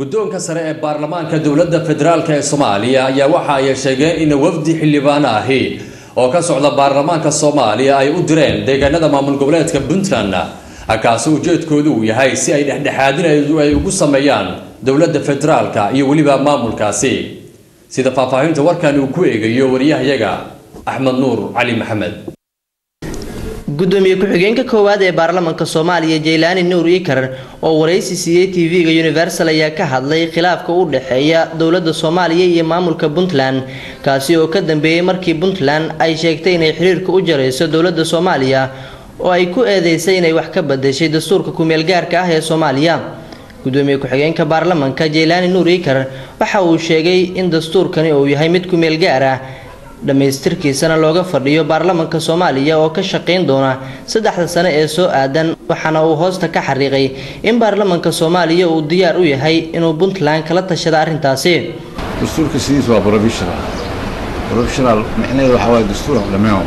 guddoonka sare ee baarlamaanka dowladda federaalk ee soomaaliya ayaa waxa ay sheegeen in wafdi xildhibaano ahi oo ka socda baarlamaanka soomaaliya ay u direen deegaanada maamul goboleedka puntland kaasi ujeedkoodu uu yahay si ay dhexdhexaadin ay ugu sameeyaan dowladda federaalka iyo weliba maamulkaasi sida faahfaahinta warkan uu ku eegayo wariyahayaga axmed nuur cali maxamed gudoomiye ku-xigeenka koowaad ee baarlamaanka soomaaliya jaylaani nuur ikar oo waraysi siiyey tv-ga universal ayaa ka hadlay khilaafka u dhexeeya dowladda soomaaliya iyo maamulka puntland kaasi oo ka dambeeyey markii puntland ay sheegtay inay xiriirka u jarayso dowladda soomaaliya oo ay ku eedeysay inay wax ka badashay dastuurka ku-meelgaarka ah ee soomaaliya gudoomiye ku-xigeenka baarlamaanka jaylaani nuur ikar waxa uu sheegay in dastuurkani uu yahay mid ku-meelgaar ah dhammaystirkiisana looga fadhiyo baarlamaanka soomaaliya oo ka shaqayn doona saddexda sane ee soo aadan waxaana uu hoosta ka xariiqay in baarlamaanka soomaaliya uu diyaar u yahay inuu puntland kala tashada arrintaasi dastuurka sidiis waa professional professional micnaheedu waxaa waaye dastuur dhammaan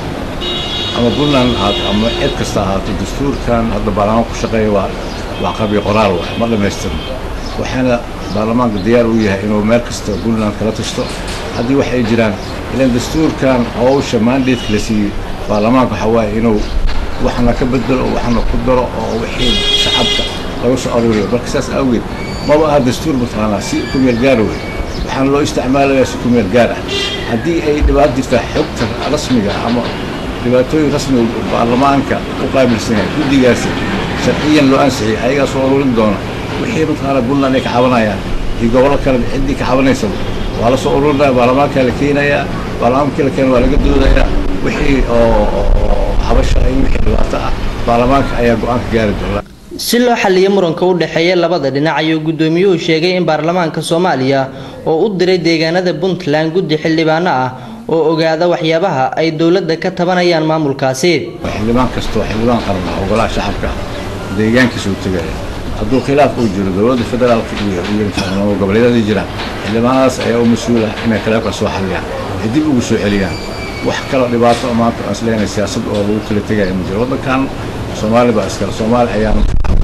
ama puntland ahaato ama cid kasta ahaato dastuurkan hadda baarlamaanka ku shaqeeya waa waa qabi qoraal waay ma dhammaystirno waxaana baarlamaanka diyaar u yahay inuu meel kasta puntland kala tashto haddii waxay jiraan ilan dastuurkan howsha mandatka la siiyey baarlamaanka waxaa waaye inuu waxna ka bedelo waxna ku daro oo wixii shacabka laga soo aruuriyo marka saas awgeed maba aha dastuur mataqaanaa si ku meel gaar wey waxaana loo isticmaalayaa si ku meel gaar ah haddii ay dhibaato jirtaa xogta rasmiga ama dhibaatooyin rasmiga baarlamaanka u qaabilsan yahay guddigaasi sharciyan loo ansixiyay ayagaa soo aruurin doona wixii mataqaanaa puntland ay ka cabanayaan iyo gobollo kale ciddii ka cabanaysa waa la soo ururinaya baarlamaankaa la keenayaa baarlamaankii la keena waa laga doodayaa wixii oo habasha iyo wixii dhibaato ah baarlamaanka ayaa go-aanka gaari doona si loo xaliyo muranka u dhexeeya labada dhinac ayuu gudoomiyuhu sheegay in baarlamaanka soomaaliya oo u diray deegaanada puntland guddi xildhibaano ah oo ogaada waxyaabaha ay dowladda ka tabanayaan maamulkaasi xildhibaan kastoo xildhibaan qaran ah ogolaha shacabka deegaankiisa u tegaya hadduu khilaaf uu jiro dowladda federaalka iyo iyo goboleedyada jiraan xildhibaanadaas ayaa u mas-uula inay khilaafka soo xaliyaan ay dib ugu soo celiyaan wax kaloo dhibaato maanta aan isleeyahay siyaasad oo lagu kala tegaya ma jiro waddankan soomaali baa iskale soomaali ayaanu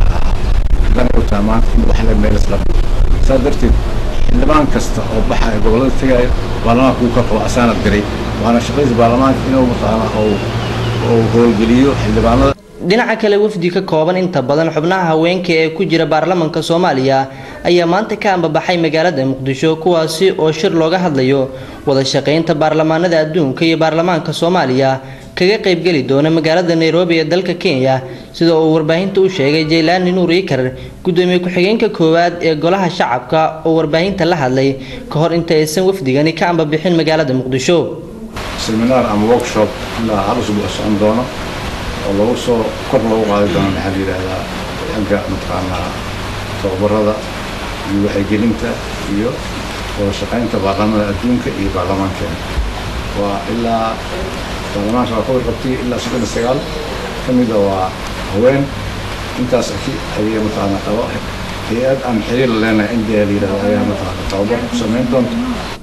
dan u tahay maanta in wax la meel isla saa darteed xildhibaan kasta oo baxa ee gobollada tegaya baarlamaanka uu ka qabo asaana diray waana shaqadiisa baarlamaanka inuu mataqaana uu howlgeliyo xildhibaanada dhinaca kale wafdi ka kooban inta badan xubnaha haweenka ee ku jira baarlamaanka soomaaliya ayaa maanta ka ambabaxay magaalada muqdisho kuwaasi oo shir looga hadlayo wada shaqaynta baarlamaanada adduunka iyo baarlamaanka soomaaliya kaga qaybgeli doona magaalada nairobi ee dalka kenya sida uu warbaahinta u sheegay jaylaani nuur ikar gudoomiye ku-xigeenka koowaad ee golaha shacabka oo warbaahinta la hadlay ka hor inta aysan wafdigani ka ambabixin magaalada muqdisho seminaar ama workshop ilaa hal usbuuc socon doono oo lagu soo kor loogu qaadi doono maxaa la yidhaahdaa xagga mataqaanaa tababarada iyo wacyigelinta iyo wada shaqaynta baarlamaanada adduunka iyo baarlamaankeena waa ilaa baarlamaanka waa kowar qabtay ilaa soddon iyo sagaal ka mida waa haween intaas aki ayay mataqaanaa qabo hay-ad aan xiriir la leenahay india la yidhahdo ayaa mataqaanaa tababar ku samayn doonta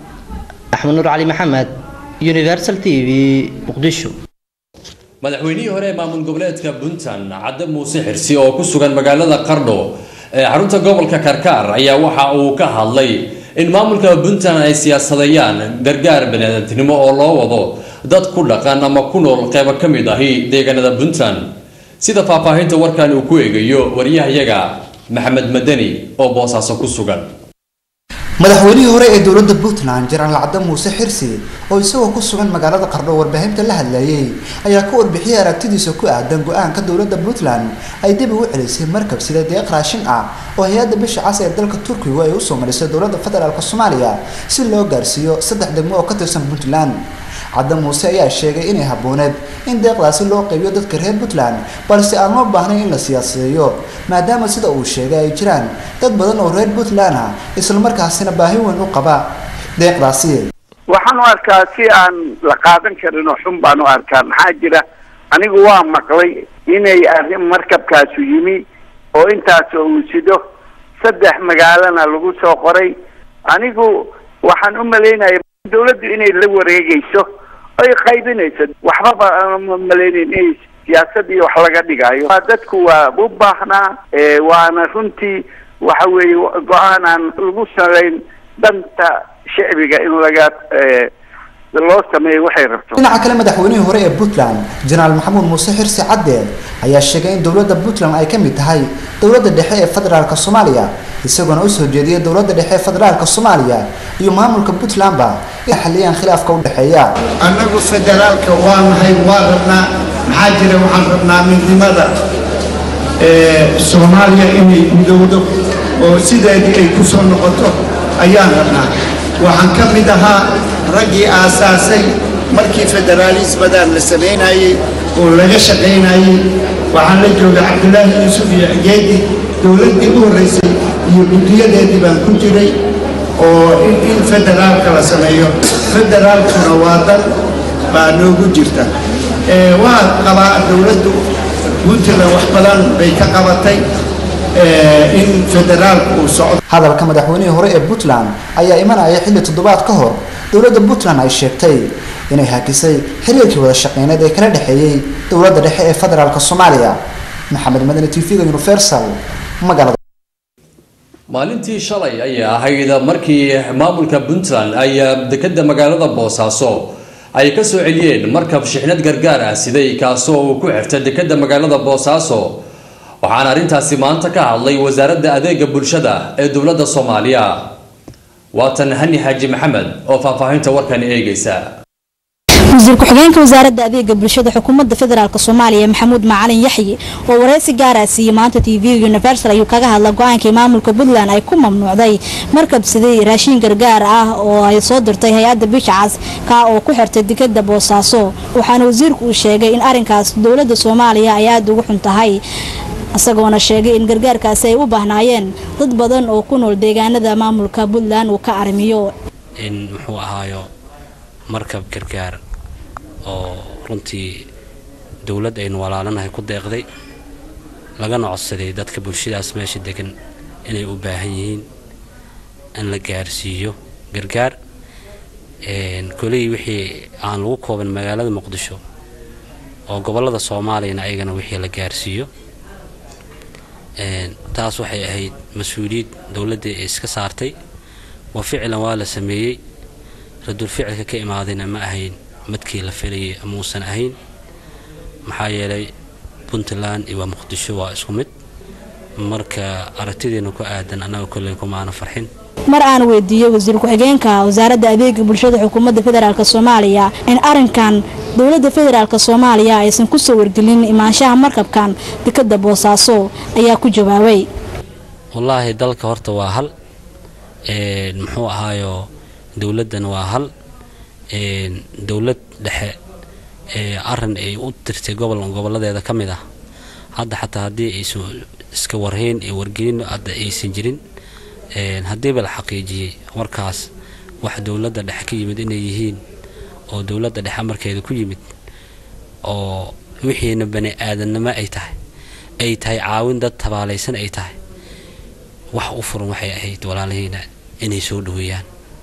axmed nuur cali maxamed universal t v muqdisho madaxweynihii hore ee maamul goboleedka puntland cadde muuse xirsi oo ku sugan magaalada qardho ee xarunta gobolka karkaar ayaa waxa uu ka hadlay in maamulka puntland ay siyaasadeeyaan gargaar baniaadantinimo oo loo wado dad ku dhaqan ama ku nool qeybo ka mid ahi deegaanada puntland sida faahfaahinta warkan uu ku eegayo wariyahayaga maxamed madani oo boosaaso ku sugan madaxweynihii hore ee dowladda puntland jenaraal cadde muuse xirsi oo isagoo ku sugan magaalada qardho warbaahinta la hadlayay ayaa ka warbixiyay aragtidiisa ku aadan go-aanka dowladda puntland ay dib ugu celisay markab sida deeq raashin ah oo hay-adda bisha cas ee dalka turkigu ay usoo marisay dowladda federaalk soomaaliya si loo gaarsiiyo saddex degmo oo ka tirsan puntland cadde muuse ayaa sheegay inay habbooneed in deeqdaasi loo qaybiyo dadka reer puntland balse aan loo baahnayn in la siyaasadeeyo maadaama sida uu sheegay ay jiraan dad badan oo reer puntland ah islamarkaasina baahi weyn u qaba deeqdaasi waxaan u arkaa si aan la qaadan karin oo xun baan u arkaa maxaa jira anigu waa maqlay inay arrin markabkaasu yimi oo intaas uu sido saddex magaalana lagu soo qoray anigu waxaan u malaynaya dawladdu inay la wareegayso ay qaybinayso waxbaba aan malaynayn inay siyaasad iyo wax laga dhigayo dadku waa u baahnaa waana runtii waxa weeye go-aan aan lagu salayn danta shicbiga in laga loo sameeyo waxay rabto dhinaca kale madaxweynihii hore ee puntland jenaraal maxamuud muuse xirsi cadde ayaa sheegay in dowladda puntland ay ka mid tahay dowladda dhexe ee federaalka soomaaliya isagoona usoo jeediyay dowladda dhexe ee federaalka soomaaliya iyo maamulka puntlandba inay xaliyaan khilaafka u dhexeeya annagu federaalka waa nahay waa rabnaa maxaa jira waxaan rabnaa midnimada soomaaliya inay midowdo oo sideedii ay ku soo noqoto ayaan rabnaa waxaan ka mid ahaa raggii aasaasay markii federaalismadan la samaynayey oo laga shaqaynayey waxaan la joogay cabdulaahi yuusuf iyo geedi dowladdii u horraysay iyo guddiyadeedii baan ku jiray oo in federaalka la sameeyo federaalkuna waa dan baa noogu jirta waa qabaa dowladdu puntland wax badan bay ka qabatay in federaalku uu socdo hadalka madaxweynihii hore ee puntland ayaa imanaya xilli toddobaad ka hor dowladda puntland ay sheegtay inay hakisay xiriirkii wada shaqeyneed ee kala dhexeeyey dowladda dhexe ee federaalka soomaaliya maxamed madani t v-ga universal magaalada maalintii shalay ayay ahayd markii maamulka puntland ay dekeda magaalada boosaaso ay ka soo celiyeen markab shixnad gargaar ah siday kaasoo uu ku xirta dekeda magaalada boosaaso waxaana arrintaasi maanta ka hadlay wasaaradda adeega bulshada ee dowladda soomaaliya waatan hani xaaji maxamed oo faahfaahinta warkan eegaysa wasiir ku-xigeenka wasaaradda adeega bulshada xukuumadda federaalk soomaaliya maxamuud macalin yaxyi oo wareysi gaara siiyey maanta t v universal ayuu kaga hadla go-aankii maamulka puntland ay ku mamnuucday markab siday raashiin gargaar ah oo ay soo dirtay hay-adda bishcas kaa oo ku xirtay dekada boosaaso waxaana wasiirku uu sheegay in arinkaas dowladda soomaaliya ay aada ugu xun tahay isagoona sheegay in gargaarkaasi ay u baahnaayeen dad badan oo ku nool deegaanada maamulka puntland uu ka arimiyo in muxuu ahaayo markab gargaar oo runtii dowlad aynu walaalanahay ku deeqday lagana codsaday dadka bulshadaas meesha degan inay u baahan yihiin in la gaarsiiyo gargaar koley wixii aan lagu kooban magaalada muqdisho oo gobolada soomaaliyana ayagana wixii la gaarsiiyo taas waxay ahayd mas-uuliyad dowladda ee iska saartay wa ficlan waa la sameeyey radul ficilka ka imaadayna ma ahayn madkii la filayay ama uusan ahayn maxaa yeelay puntland iyo waa muqdisho waa isku mid marka aragtideena ku aadan annaga kolley kumaana farxin mar aan weydiiyey wasiir ku-xigeenka wasaaradda adeega bulshada xukuumadda federaalk soomaaliya in arinkan dowladda federaalk soomaaliya aysan kusoo wargelin imaanshaha markabkan dekada boosaaso ayaa ku jawaabay wallaahi dalka horta waa hal muxuu ahaayo dowladdana waa hal dowlad dhexe arin ay u tirtay gobol goboladeeda ka mid ah hadda xataa haddii aysan iska warhayn ee wargelin hadda aysan jirin haddiiba la xaqiijiyey warkaas wax dowladda dhexe ka yimid inay yihiin oo dowladda dhexe markeeda ku yimid oo wixiina bani aadannimo ay tahay ay tahay caawin dad tabaalaysan ay tahay wax u furan waxay ahayd walaalahiina inay soo dhaweeyaan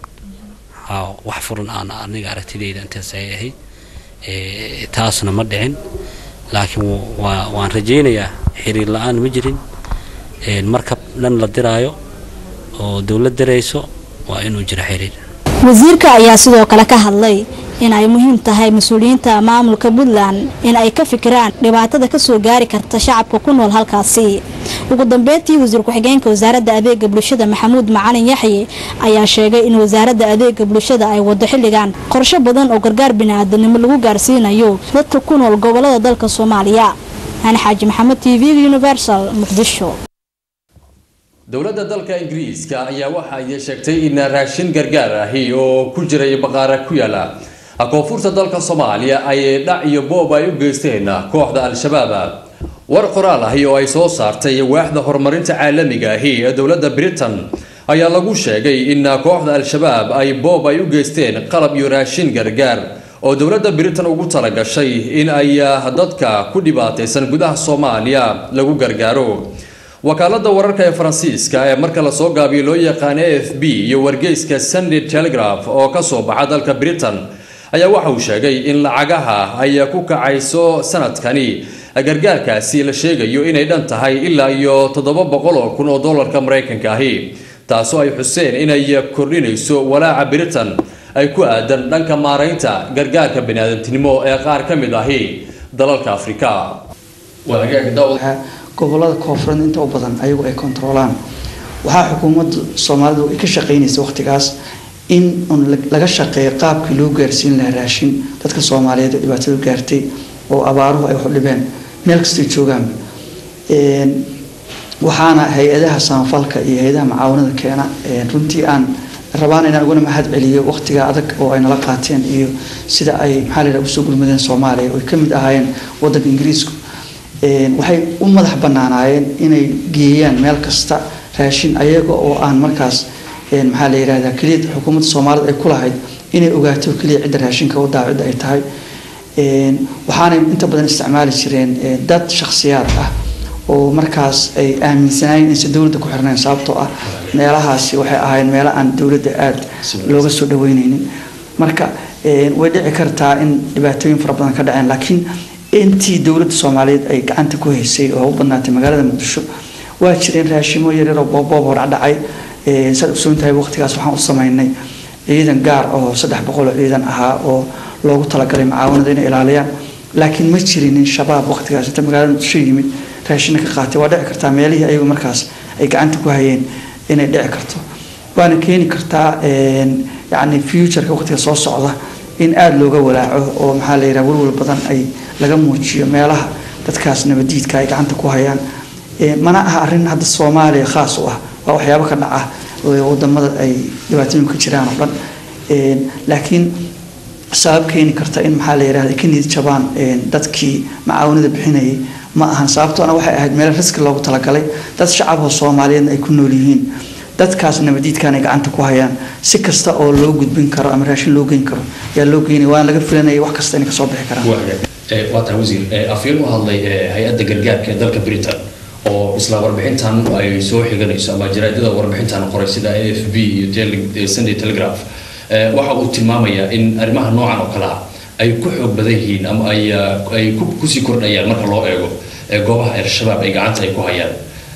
wax furan aan aniga aragtidayda intaas ay ahayd taasna ma dhicin laakiin waan rajaynayaa xiriir la-aan ma jirin markab dhan la diraayo oo dowlad dirayso waa inuu jiro xiriir wasiirka ayaa sidoo kale ka hadlay in ay muhiim tahay mas-uuliyiinta maamulka puntland in ay ka fikiraan dhibaatada kasoo gaari karta shacabka ku nool halkaasi ugu dambeyntii wasiir ku-xigeenka wasaaradda adeega bulshada maxamuud macalin yaxye ayaa sheegay in wasaaradda adeega bulshada ay wado xilligan qorsho badan oo gargaar bini-aadanimo lagu gaarsiinayo dadka ku nool gobolada dalka soomaaliya hani xaaji maxamed t v universal muqdisho dowladda dalka ingiriiska ayaa waxa ay sheegtay in raashin gargaar ahi oo ku jiray baqaara ku yaala koonfurta dalka soomaaliya ay dhac iyo boob ay u geysteen kooxda al-shabaab war qoraal ahi oo ay soo saartay waaxda horumarinta caalamiga ahi ee dowladda britain ayaa lagu sheegay in kooxda al-shabaab ay boob ay u geysteen qalab iyo raashin gargaar oo dowladda britain ugu talagashay in ay dadka ku dhibaataysan gudaha soomaaliya lagu gargaaro wakaalada wararka ee faransiiska ee marka lasoo gaabiyo loo yaqaan a f b iyo wargeyska sunday telegraph oo kasoo baxa dalka britain ayaa waxa uu sheegay in lacagaha ay ku kacayso sanadkani gargaarkaasi la sheegayo inay dhan tahay ilaa iyo toddoba boqol oo kun oo dollarka maraykanka ahi taasoo ay xuseen inay kordhinayso walaaca britain ay ku aadan dhanka maaraynta gargaarka baniaadantinimo ee qaar ka mid ahi dalalka afrika gobolada koonfureed inta u badan ayagu ay kontroolaan waxaa xukuumadda soomaalidu ay ka shaqeynaysa waqtigaas in un laga shaqeeyo qaabkii loo gaarsiin lahaa raashin dadka soomaaliyeed oo dhibaatadu gaartay oo abaaruhu ay waxudhibeen meel kastay joogaan waxaana hay-adaha samafalka iyo hay-adaha macaawanada keena runtii aan rabaan inaan uguna mahad celiyo waqtiga adag oo ay nala qaateen iyo sida ay maxaa la yidhaha usoo gurmadeen soomaaliya oo ay ka mid ahaayeen waddanka ingiriisku waxay u madax banaanaayeen inay geeyaan meel kasta raashin ayaga oo aan markaas maxaa la yidhahdaa keliya xukuumadda soomaalida ay ku lahayd inay ogaato keliya cidda raashinka u daa cidda ay tahay waxaanay inta badan isticmaali jireen dad shakhsiyaad ah oo markaas ay aaminsanaayeen inaysan dowladda ku xirnayn sababtoo ah meelahaasi waxay ahaayeen meelo aan dowladda aada looga soo dhaweyneynin marka way dhici kartaa in dhibaatooyin fara badan ka dhaceen laakiin intii dowladda soomaaliyeed ay gacanta ku haysay oo u badnaatay magaalada muqdisho waa jireen raashimo yaryar oo booboob hor dhacay saad ogsoon tahay waqtigaas waxaan u sameynay ciidan gaar oo saddex boqol oo ciidan ahaa oo loogu talagalay macaawanada inay ilaaliyaan laakiin ma jirinin shabaab waqtigaas inta magaalada muqdisho yimid raashina ka qaatay waa dhici kartaa meelihii ayagu markaas ay gacanta ku hayeen inay dhici karto waana keeni kartaa yacni futureka waqtiga soo socda in aada looga walaaco oo maxaa la yidhaha walwal badan ay laga muujiyo meelaha dadkaas nabadiidka ay gacanta ku hayaan mana aha arrin hadda soomaaliya khaas u ah waa waxyaabo ka dhaca wadamada ay dhibaatooyin ka jiraan oo dhan laakiin sabab keeni karta in maxaa la yidhahda ka niyad jabaan dadkii macaawanada bixinayay ma ahan sababtoona waxay ahayd meel riski loogu talagalay dad shacaboo soomaaliyeedna ay ku nool yihiin dadkaas nabadiidkan ay gacanta ku hayaan si kasta oo loo gudbin karo ama raashin loo geyn karo ayaa loo geynaya waana laga filanaya wax kasta inay kasoo bixi karaan waa tahay wasiir afyeen u hadlay hay-adda gargaarka ee dalka britain oo isla warbixintan ay soo xiganayso ama jaraadada warbixintan qoray sida a f b iyo sunday telegraph waxa uu tilmaamayaa in arrimaha noocan oo kale ah ay ku xoog badan yihiin ama ay ay kusii kordhayaan marka loo eego goobaha al-shabaab ay gacanta ay ku hayaan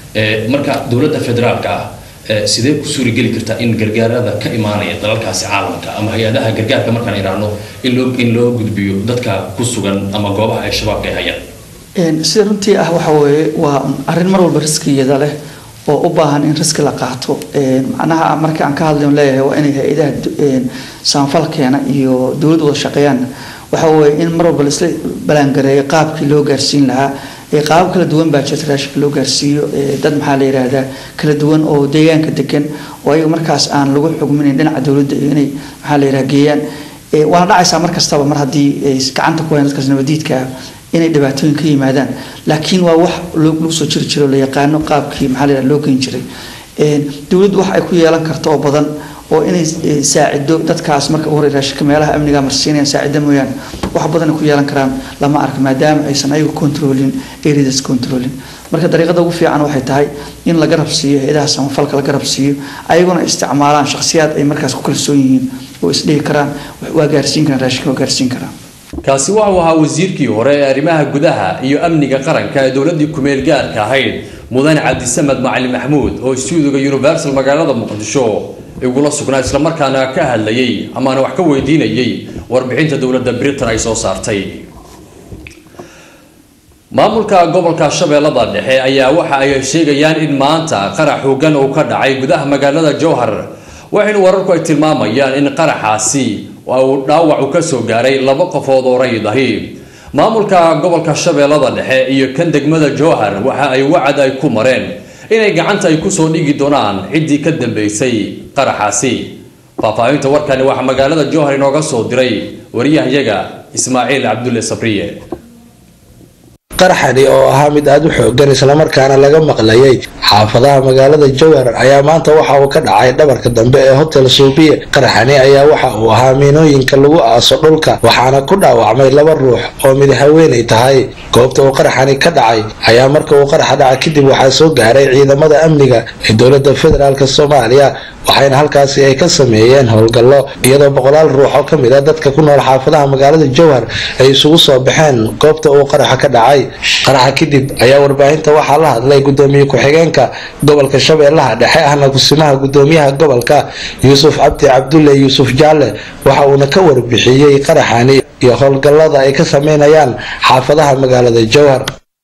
marka dowladda federaalka ah sidee ku suurigeli kartaa in gargaarada ka imaanaya dalalkaasi caalamka ama hay-adaha gargaarka markaan idhaahno in loo in loo gudbiyo dadka ku sugan ama goobaha ay shabaabka ay hayaan sida runtii ah waxa weeye waa arrin mar walba riskiyada leh oo u baahan in riski la qaato macnaha marka aan ka hadlayn leeyahay waa inay hay-adaha samafalkeena iyo dowladda wada shaqeeyaan waxa weeye in mar walba laisla balaangareeyo qaabkii loo gaarsiin lahaa qaabab kala duwan baa jirta raashinka loo gaarsiiyo dad maxaa la yidhaahdaa kala duwan oo deegaanka degan oo ayaga markaas aan lagu xugminayn dhinaca dowladda iyo inay maxaa la yidhaha geeyaan waana dhacaysaa mar kastaba mar haddii ay gacanta ku hayan dadkaas nabadiidka ah inay dhibaatooyin ka yimaadaan laakiin waa wax lagu soo jiri jiro la yaqaano qaabkii maxaa la yidhaha loo geyn jiray dowladdu wax ay ku yeelan karto oo badan oo inay saacido dadkaas marka hore raashinka meelaha amniga marsiinayaan saacida mooyaane wax badan ay ku yeelan karaan lama arka maadaama aysan ayagu controlin areas controlin marka dariiqada ugu fiican waxay tahay in la garab siiyo hay-adaha samafalka la garab siiyo ayaguna isticmaalaan shakhsiyaad ay markaas ku kalsoon yihiin oo isdhihi karaan waa gaarsiin karaan raashinka waa gaarsiin karaan kaasi waxau ahaa wasiirkii hore ee arrimaha gudaha iyo amniga qaranka ee dowladii kumeel gaarka ahayd mudane cabdisamed macalin maxmuud oo stuudiga universal magaalada muqdisho igula sugnaa islamarkaana ka hadlayay amaana wax ka weydiinayay warbixinta dowladda britain ay soo saartay maamulka gobolka shabeellada dhexe ayaa waxa ay sheegayaan in maanta qarax hoggan uu ka dhacay gudaha magaalada jowhar waxayna wararku ay tilmaamayaan in qaraxaasi uu dhaawac u ka soo gaaray laba qofood oo rayid ahi maamulka gobolka shabeellada dhexe iyo kan degmada jowhar waxa ay wacad ay ku mareen inay gacanta ay kusoo dhigi doonaan ciddii ka dambeysay qaraxaasi faahfaahinta warkani waxaa magaalada jowhar inooga soo diray wariyahayaga ismaaciil cabdulle sabriye qaraxani oo ahaa mid aada u xoogan islamarkaana laga maqlayay xaafadaha magaalada jowhar ayaa maanta waxa uu ka dhacay dhabarka dambe ee hotel suubiye qaraxani ayaa waxa uu ahaa miinooyinka lagu aaso dhulka waxaana ku dhaawacmay laba ruux oo mid haweenay tahay goobta uu qaraxani ka dhacay ayaa marka uu qaraxa dhaca kadib waxaa soo gaaray ciidamada amniga ee dowladda federaalk soomaaliya waxayna halkaasi ay ka sameeyeen howlgallo iyadoo boqolaal ruux oo kamid a dadka ku nool xaafadaha magaalada jowhar ay isugu soo baxeen goobta uu qaraxa ka dhacay qaraxa kadib ayaa warbaahinta waxaa la hadlay gudoomiye ku-xigeenka gobolka shabeellaha dhexe ahna kusimaha gudoomiyaha gobolka yuusuf cabdi cabdulle yuusuf jaalle waxa uuna ka warbixiyey qaraxani iyo howlgallada ay ka sameynayaan xaafadaha magaalada jowhar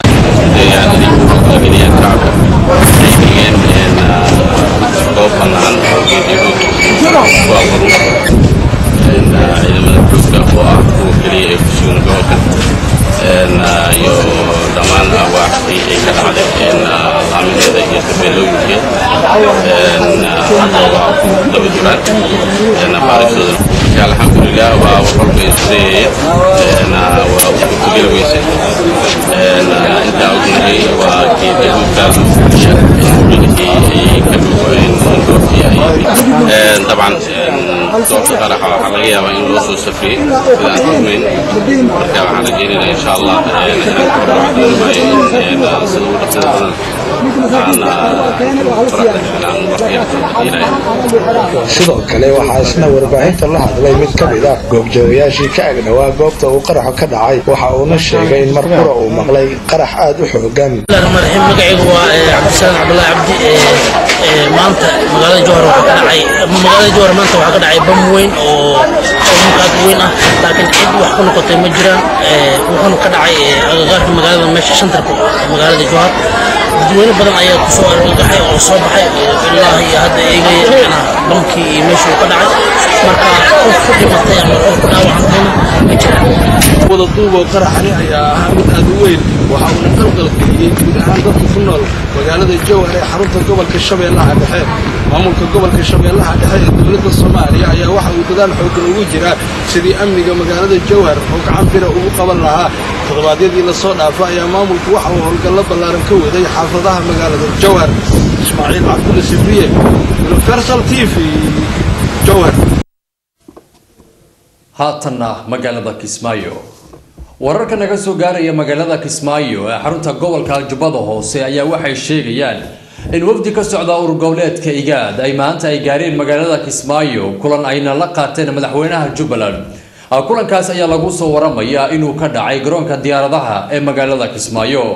goob bannaan oo geediyahood ku abuurma ciidamada joogta oo ah kuwa keliya ee ku sugan gobolkan iyo dhammaan awaaxdii ay ka dhacday laamineeda iyo tabeelooyinkeed hadda waa ku daba duraan baaristooda alxamdulilah waa walba isdayaya waa ku geli weysay intaa ognahay waa geediyahoodkaas ayay ka dhuuqeen dabcan goobta qaraxa waxaa laga yaabaa in loo soo safriyey sida aan tuhmayn marka waxaan rajeynayna insha allah sida ugu dhaqsada badan sidoo kale waxaa isna warbaahinta la hadlay mid ka mid ah goobjoogayaashii ka agdhowaa goobta uu qaraxu ka dhacay waxa uuna sheegay in mar qura uu maqlay qarax aada u xoogan magacaygu waa cabdisalaam cabdullaahi cabdi maanta magaalada jowhar waxaa ka dhacay magaalada jowhar maanta waxaa ka dhacay bam weyn oo aad weyn ah laakiin cid wax ku noqotay ma jiraan wuxuuna ka dhacay agagaarka magaalada meesha shantarka magaalada jowhar dadweyne badan ayaa ku soo argagaxay oo soo baxay ilaa iyo hadda eegaya bamkii iyo meeshii uu ka dhacay marka qof ku dhimatay ama qof ku dhaawacantayna ma jiraan wada duuboo qaraxani ayaa ahaa mid aad u weyn waxa uuna qalqal geliyey guud ahaan dadka ku nool magaalada jowhar ee xarunta gobolka shabeellaha dhexe maamulka gobolka shabeellaha dhexe ee dowladda soomaaliya ayaa waxa uu dadaal xooggan ugu jiraa sidii amniga magaalada jowhar oo gacan bira ugu qaban lahaa toddobaadyadii lasoo dhaafa ayaa maamulku waxa uu howlgallo ballaaran ka waday xaafadaha magaalada jowhar ismaaciil cabdulle sibriye universal t v jowhar haatanna magaalada kismaayo wararka naga soo gaaraya magaalada kismaayo ee xarunta gobolka jubbada hoose ayaa waxay sheegayaan in wafdi ka socda urur goboleedka igaad ay maanta ay gaareen magaalada kismaayo kulan ayna la qaateen madaxweynaha jubbaland kulankaas ayaa lagu soo waramayaa inuu ka dhacay garoonka diyaaradaha ee magaalada kismaayo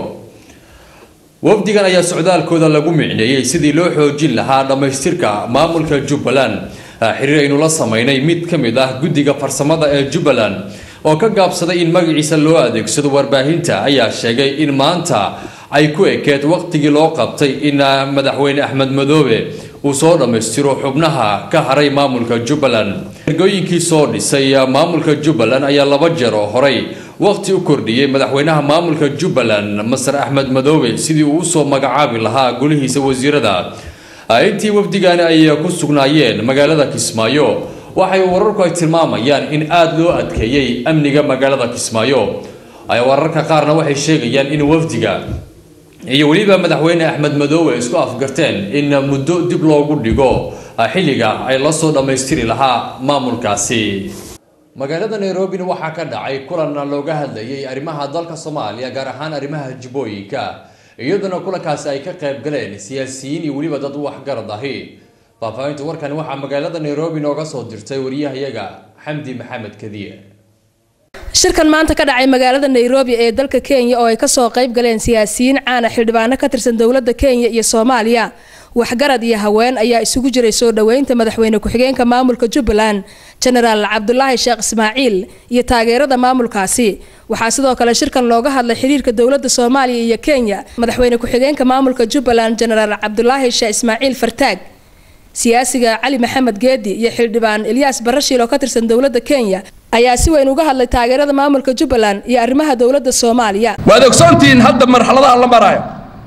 wafdigan ayaa socdaalkooda lagu micneeyey sidii loo xoojin lahaa dhammaystirka maamulka jubbaland xiriir aynu la sameynay mid ka mid ah guddiga farsamada ee jubbaland oo ka gaabsaday in magaciisa loo adeegsado warbaahinta ayaa sheegay in maanta ay ku ekeed waqtigii loo qabtay in madaxweyne axmed madoobe uu soo dhammaystiro xubnaha ka haray maamulka jubbaland ergooyinkii soo dhisay maamulka jubbaland ayaa laba jeer oo horey waqti u kordhiyey madaxweynaha maamulka jubbaland masar axmed madoobe sidii uu usoo magacaabi lahaa golihiisa wasiirada intii wafdigani ay ku sugnaayeen magaalada kismaayo waxay wararku ay tilmaamayaan in aada loo adkeeyey amniga magaalada kismaayo wararka qaarna waxay sheegayaan in wafdiga iyo weliba madaxweyne axmed madoobe isku afgarteen in muddo dib loogu dhigo xilliga ay lasoo dhammaystiri lahaa maamulkaasi magaalada nairobina waxaa ka dhacay kulan looga hadlayay arrimaha dalka soomaaliya gaar ahaan arrimaha jubbooyinka iyaduna kulankaasi ay ka qayb galeen siyaasiyiin iyo weliba dad waxgarad ahi faahfaahinta warkani waxaa magaalada nairobi nooga soo dirtay wariyahayaga xamdi maxamed kadiye shirkan maanta ka dhacay magaalada nairobi ee dalka kenya oo ay kasoo qayb galeen siyaasiyiin caana xildhibaano ka tirsan dowladda kenya iyo soomaaliya waxgarad iyo haween ayaa isugu jiray soo dhoweynta madaxweyne ku-xigeenka maamulka jubbaland jenaraal cabdulaahi sheekh ismaaciil iyo taageerada maamulkaasi waxaa sidoo kale shirkan looga hadlay xiriirka dowladda soomaaliya iyo kenya madaxweyne ku-xigeenka maamulka jubbaland jenaraal cabdulaahi sheekh ismaaciil fartaag siyaasiga cali maxamed geedi iyo xildhibaan ilyaas barashiil oo ka tirsan dowladda kenya ayaa si weyn uga hadlay taageerada maamulka jubbaland iyo arrimaha dowladda soomaaliya waad ogsoontihiin hadda marxaladaha la maraayo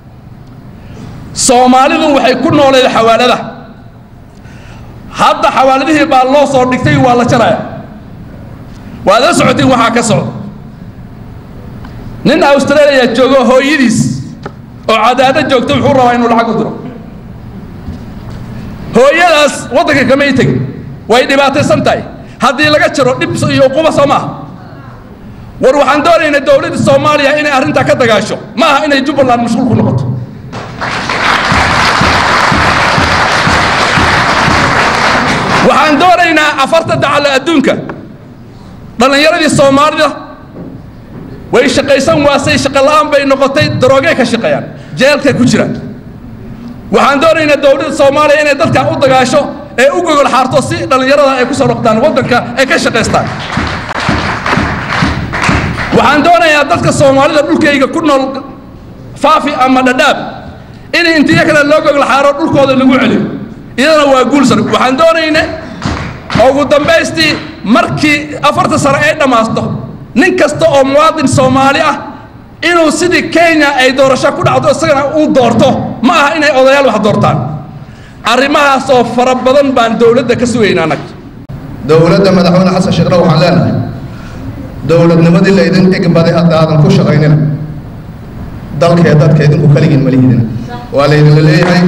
soomaalidu waxay ku nooleed xawaalada hadda xawaaladihii baa loo soo dhigtay waa la jaraya waad la socotiin waxaa ka socda nin australia joogo hooyadiis oo cadaado joogta wuxuu rabaa inuu lacag u diro hooyadaas waddanka kamay tegin way dhibaataysan tahay haddii laga jaro dhib iyo uquba soo maaha war waxaan doonaynaa dowladda soomaaliya inay arrintaa ka dagaasho ma aha inay jubbaland mashquul ku noqoto waxaan doonaynaa afarta dacalle adduunka dhallinyaradii soomaalida way shaqaysan waasay shaqola'aan bay noqotay daroogay ka shaqeeyaan jeelkay ku jiraan waxaan doonaynaa dowladda soomaaliya inay dadkaa u dagaasho ee u gogol xaarto si dhallinyarada ay ku soo noqdaan waddanka ay ka shaqaystaan waxaan doonayaa dadka soomaalida dhulkayga ku nool faafi ama dhadhaab in intiyo kale loo gogol xaaro dhulkooda lagu celiyo iyadana waa guulsan waxaan doonayna ugu dambaystii markii afarta sano ay dhammaasto nin kasta oo muwaadin soomaali ah inuu sidii kenya ay doorasho ku dhacdo isagana uu doorto ma aha inay odayaal wax doortaan arrimahaasoo fara badan baan dowladda ka sugaynaa anag dowladda madaxweyne xasan sheekhna waxaan leenahay dowladnimadii laydin igbaday hadda aadan ku shaqaynina dalkee dadka idinku kaligiin malihidina waa laydinla leeyahay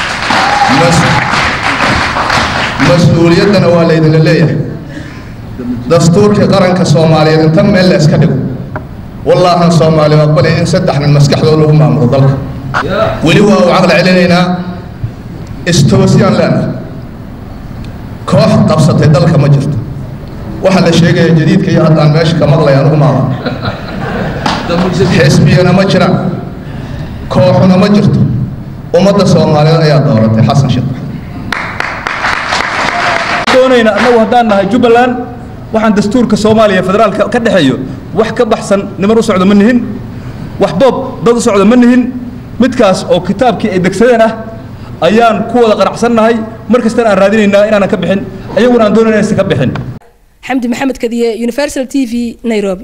mas-uuliyaddana waa laydinla leeyahay dastuurkii qaranka soomaaliyeed intan meel la iska dhigo wallaahan soomaaliya aqbalay in saddex nin maskaxdooda lagu maamulo dalka weli waa u caqli celinaynaa istoosiyaan leenahay koox qabsatay dalka ma jirto waxa la sheegaya jadiidka iyo haddaan meesha ka maqlaya anugu maaha xisbiyana ma jiraan kooxuna ma jirto ummadda soomaaliyeed ayaa dooratay xasan sheekh doonayna annagu haddaan nahay jubbaland waxaan dastuurka soomaaliya federaalka ka dhexeeyo wax ka baxsan niman u socdo ma nihin wax boob dad u socdo ma nihin midkaas oo kitaabkii ay degsadeen ah ayaan ku wada qanacsannahay mar kastana aan raadinaynaa inaanan ka bixin ayaguna aan doonayna inaysan ka bixin xamdi maxamed kadiye universal t v nairobi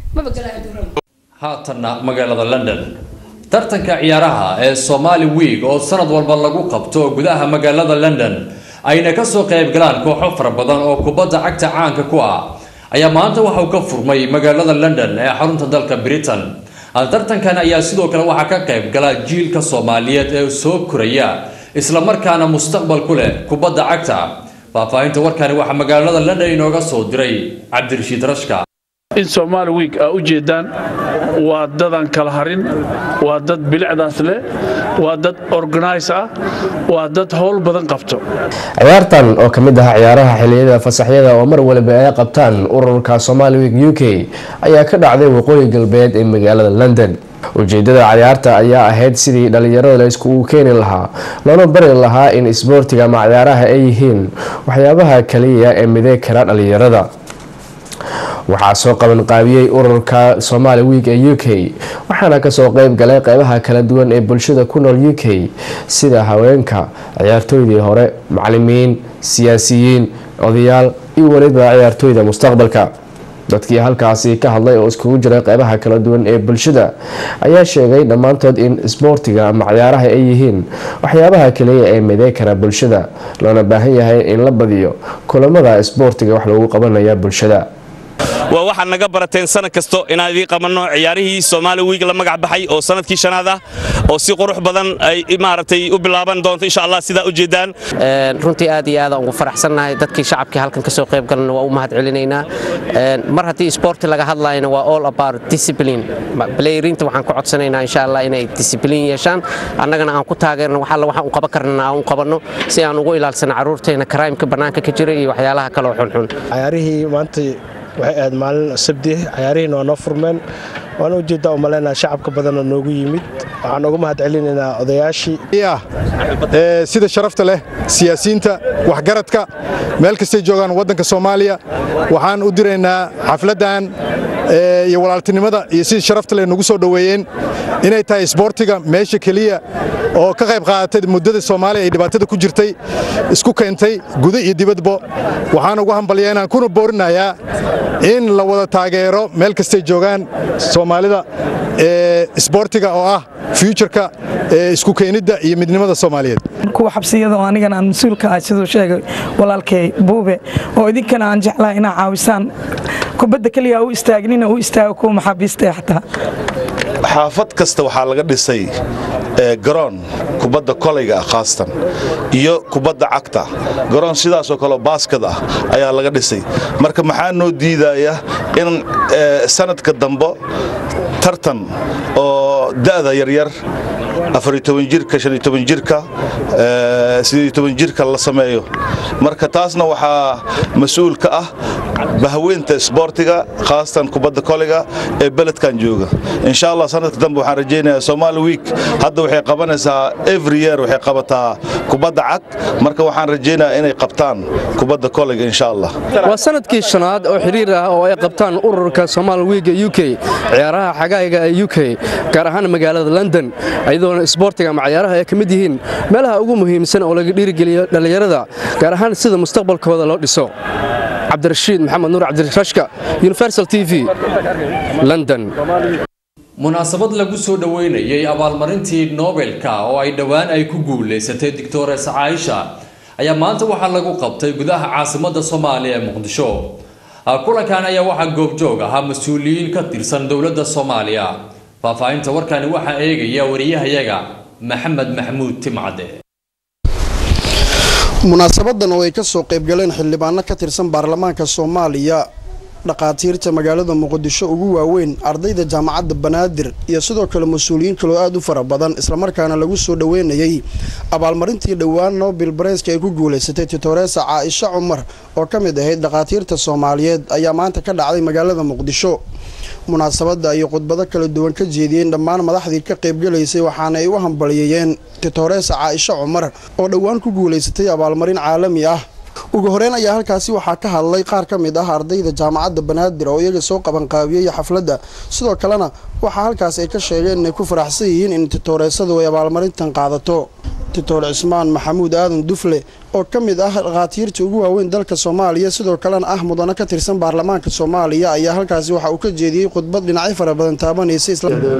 haatanna magaalada london tartanka ciyaaraha ee somali week oo sanad walba lagu qabto gudaha magaalada london ayna kasoo qayb galaan kooxo fara badan oo kubadda cagta caanka ku ah ayaa maanta waxa uu ka furmay magaalada london ee xarunta dalka britain tartankan ayaa sidoo kale waxaa ka qayb gala jiilka soomaaliyeed ee soo koraya islamarkaana mustaqbal ku leh kubadda cagta faahfaahinta warkani waxaa magaalada london inooga soo diray cabdirashiid rashka in somaali wiig aa u jeedaan waa dadan kala harin waa dad bilicdaas leh waa dad organise ah waa dad howl badan qabto ciyaartan oo ka mid ah ciyaaraha xiliyada fasaxyada oo mar waliba ay qabtaan ururka somali week u k ayaa ka dhacday waqooyi galbeed ee magaalada london ujeedada ciyaarta ayaa ahayd sidii dhalinyarada la iskugu keeni lahaa loona bari lahaa in isboortiga ama ciyaaraha ay yihiin waxyaabaha kaliya ee midey kara dhalinyarada waxaa soo qaban qaabiyey ururka somali week ee u k waxaana kasoo qeyb galay qeybaha kala duwan ee bulshada ku nool u k sida haweenka ciyaartooydii hore macalimiin siyaasiyiin odayaal iyo weliba ciyaartooyda mustaqbalka dadkii halkaasi ka hadlay oo iskugu jiray qeybaha kala duwan ee bulshada ayaa sheegay dhammaantood in isboortiga ama ciyaaraha ay yihiin waxyaabaha kaliya ee midey kara bulshada loona baahan yahay in la badiyo kulamada isboortiga wax lagu qabanaya bulshada waa waxaad naga barateen sanad kasto inaan idiin qabanno ciyaarihii soomaali wiig la magac baxay oo sanadkii shanaad ah oo si qurux badan ay maaragtay u bilaaban doonto insha allah sidaa u jeedaan runtii aad iyo aad aan ugu faraxsannahay dadkii shacabkii halkan kasoo qayb galana waa u mahad celinaynaa mar haddii isboorti laga hadlayna waa all about discipline playerinta waxaan ku codsanaynaa insha allah inay discipline yeeshaan annagana aan ku taageerno wax alla waxaan u qaban karnana aan u qabanno si aan ugu ilaalsano carruurteena karaimka bannaanka ka jira iyo waxyaalaha kaloo xunxun ciyaarihii maanta waxay ahayd maalin sabdi ciyaarihiina waa noo furmeen waana ujeeddaa umaleynaa shacabka badanoo noogu yimid waxaan uga mahad celinaynaa odayaashii sida sharafta leh siyaasiyiinta waxgaradka meel kastay joogaan waddanka soomaaliya waxaan u diraynaa xafladdan iyo walaaltinimada iyo sidii sharafta leh nagu soo dhoweeyeen inay tahay isboortiga meesha keliya oo ka qayb qaadatay muddada soomaaliya ay dhibaatada ku jirtay isku keentay guda iyo dibadbo waxaan ugu hambalyeynaan kuna boorinayaa in la wada taageero meel kastay joogaan soomaalida ee isboortiga oo ah futureka ee isku keenidda iyo midnimada soomaaliyeed kuwa xabsiyada oo anigana aan mas-uulka ah siduu sheegay walaalkay buube oo idinkana aan jeclahay inaa caawisaan kubadda keliya u istaagnina u istaago kuwa maxaabiista xataa xaafad kasta waxaa laga dhisay garoon kubadda kolayga ah khaasatan iyo kubadda cagta garoon sidaasoo kaleo baaskad ah ayaa laga dhisay marka maxaa noo diidaya in sanadka dambe tartan oo da'da yaryar afariyo toban jirka shan iyo toban jirka siddeed iyo toban jirka la sameeyo marka taasna waxaa mas-uul ka ah bahweynta isboortiga khaasatan kubadda koliga ee beledkan jooga insha allah sanadka dambe waxaan rajaynayaa somali week hadda waxay qabanaysaa every year waxay qabataa kubadda cag marka waxaan rajaynayaa inay qabtaan kubadda koliga insha allah waa sanadkii shanaad oo xiriir ah oo ay qabtaan ururka somaali wiiga u k ciyaaraha xagaaga ee u k gaar ahaan magaalada london iyadoona isboortiga ama ciyaaraha ay ka mid yihiin meelaha ugu muhiimsan oo laga dhiirigeliyo dhallinyarada gaar ahaan sida mustaqbalkooda loo dhiso cabdirashiid maxamed nuur cabdirashka universal t v london munaasabad lagu soo dhoweynayay abaalmarintii nobelka oo ay dhowaan ay ku guulaysatay doctores caaisha ayaa maanta waxaa lagu qabtay gudaha caasimadda soomaaliya ee muqdisho kulankan ayaa waxaa goobjoog ahaa mas-uuliyiin ka tirsan dowladda soomaaliya faahfaahinta warkani waxaa eegaya wariyahayaga maxamed maxamuud timcade munaasabadan oo ay kasoo qaybgaleen xildhibaano ka tirsan baarlamaanka soomaaliya dhaqaatiirta magaalada muqdisho ugu waaweyn ardayda jaamacadda banaadir iyo sidoo kale mas-uuliyiin kaloo aada u fara badan islamarkaana lagu soo dhoweynayay abaalmarintii dhowaan nobel bareska ay ku guulaysatay titoresa caaisha cumar oo ka mid ahayd dhaqaatiirta soomaaliyeed ayaa maanta ka dhacday magaalada muqdisho munaasabadda ayay khudbado kala duwan ka jeediyeen dhammaan madaxdii ka qaybgalaysay waxaana ay u hambalyeeyeen titoresa caaisha cumar oo dhowaan ku guulaysatay abaalmarin caalami ah ugu horeyn ayaa halkaasi waxaa ka hadlay qaar ka mid ah ardayda jaamacadda banaadir oo iyaga soo qabanqaabiyey xafladda sidoo kalena waxaa halkaas ay ka sheegeen inay ku faraxsan yihiin in titooreesadu ay abaalmarintan qaadato titoor cismaan maxamuud aadan dufle oo ka mid ah dhakhaatiirta ugu waaweyn dalka soomaaliya sidoo kalena ah mudano ka tirsan baarlamaanka soomaaliya ayaa halkaasi waxa uu ka jeediyey khudbad dhinacyo fara badan taabanaysa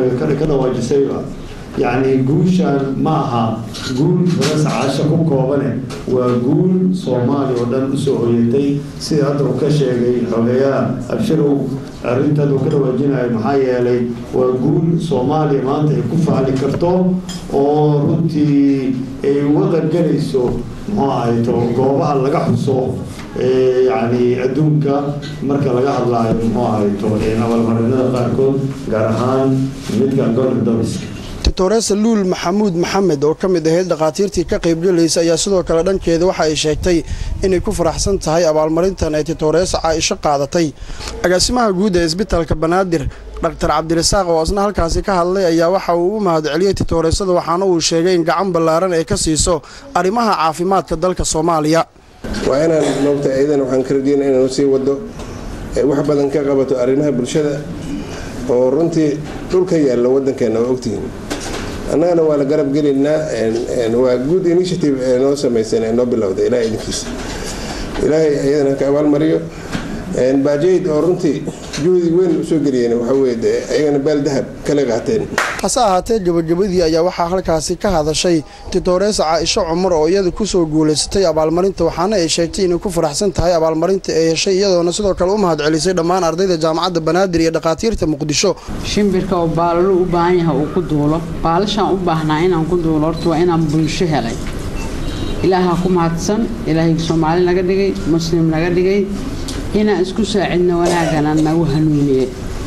yacni guushaan ma aha guul faras caasha ku koobane waa guul soomaali oo dhan usoo hoyatay sida hadda uu ka sheegay xogeyaha abshirow arrintan uu ka dhawaajinayo maxaa yeelay waa guul soomaaliya maanta ay ku faali karto oo runtii ay uga qaybgalayso muxuu ahayto goobaha laga xuso yacni adduunka marka laga hadlaayo muxuu ahayto abaalmarinada qaarkood gaar ahaan midka golden domiska titoresa luul maxamuud maxamed oo ka mid ahayd dhakhaatiirtii ka qaybgalaysa ayaa sidoo kale dhankeeda waxa ay sheegtay inay ku faraxsan tahay abaalmarintan ay titoresa caaisho qaadatay agaasimaha guud ee isbitaalka banaadir dhaktar cabdirasaaq oo isna halkaasi ka hadlay ayaa waxa uu u mahadceliyey titoresada waxaana uu sheegay in gacan ballaaran ay ka siiso arrimaha caafimaadka dalka soomaaliya waa inaan moogta iyadan waxaan ka rajeyna inaan sii wado wax badan ka qabato arrimaha bulshada oo runtii dhulka yaalla waddankeena waa ogtihiin annagana waa la garab gelaynaa waa good initiative ee noo samaysan ee noo bilowda ilahay idinkiisa ilaahay iyadana ka abaalmariyo baajayd oo runtii juhdi weyn usoo geliyeen waxaweye dee ayagana baal dahab kala qaateen hase ahaatee gabagabadii ayaa waxaa halkaasi ka hadashay titoresa caaisho cumar oo iyada kusoo guulaysatay abaalmarinta waxaana ay sheegtay inay ku faraxsan tahay abaalmarinta ay heshay iyadoona sidoo kale u mahadcelisay dhammaan ardayda jaamacadda banaadir iyo dhakhaatiirta muqdisho shimbirka oo baalalo u baahan yahay uu ku duulo baalashaan u baahnaa inaan ku duulo horta waa inaan bulsho helay ilaaha ku mahadsan ilaahay soomaali naga dhigay muslim naga dhigay inaan isku saacidno wanaagana nagu hanuuniye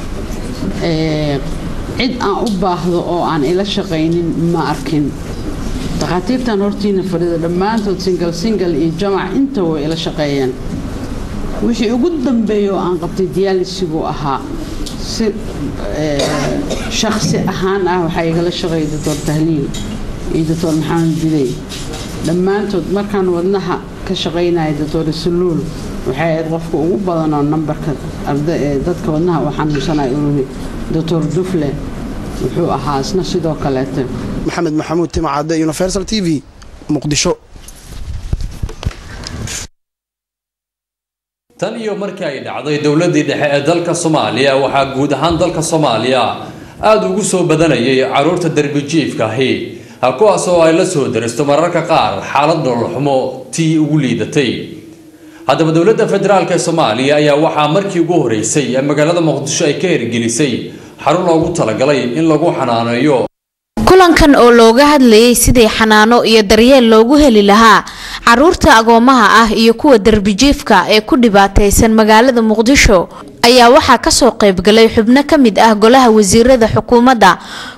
cid aan u baahdo oo aan ila shaqaynin ma arkin dhakhaatiirtan hortiina fadhida dhammaantood singal singal iyo jamac inta way ila shaqeeyeen wixii ugu dambeeya oo aan qabtay diyaalisigu ahaa si shakhsi ahaan ah waxaa igala shaqeeyay doctor tahliil iyo doctor maxamed bidey dhammaantood markaan wadnaha ka shaqaynaya doctor saluul waxay ahayd qofka ugu badanoo nambarka dadka wadnaha uu xanuunsanaya ururi doctor dufle wuxuu ahaa isna sidoo kaleete maxamed maxamuud timcadde universal t v muqdisho tan iyo markii ay dhacday dowladii dhexe ee dalka soomaaliya waxaa guud ahaan dalka soomaaliya aada ugu soo badanayay caruurta derbijiifka ahi kuwaas oo ay la soo daristo mararka qaar xaalad nololxumo tii ugu liidatay haddaba dowladda federaalk ee soomaaliya ayaa waxaa markii ugu horeysay ee magaalada muqdisho ay ka hirgelisay xarun loogu talagalay in lagu xanaaneeyo kulankan oo looga hadlayay sidii xanaano iyo daryeel loogu heli lahaa caruurta agoomaha ah iyo kuwa derbijiifka ee ku dhibaataysan magaalada muqdisho ayaa waxaa kasoo qaybgalay xubno ka mid ah golaha wasiirada xukuumadda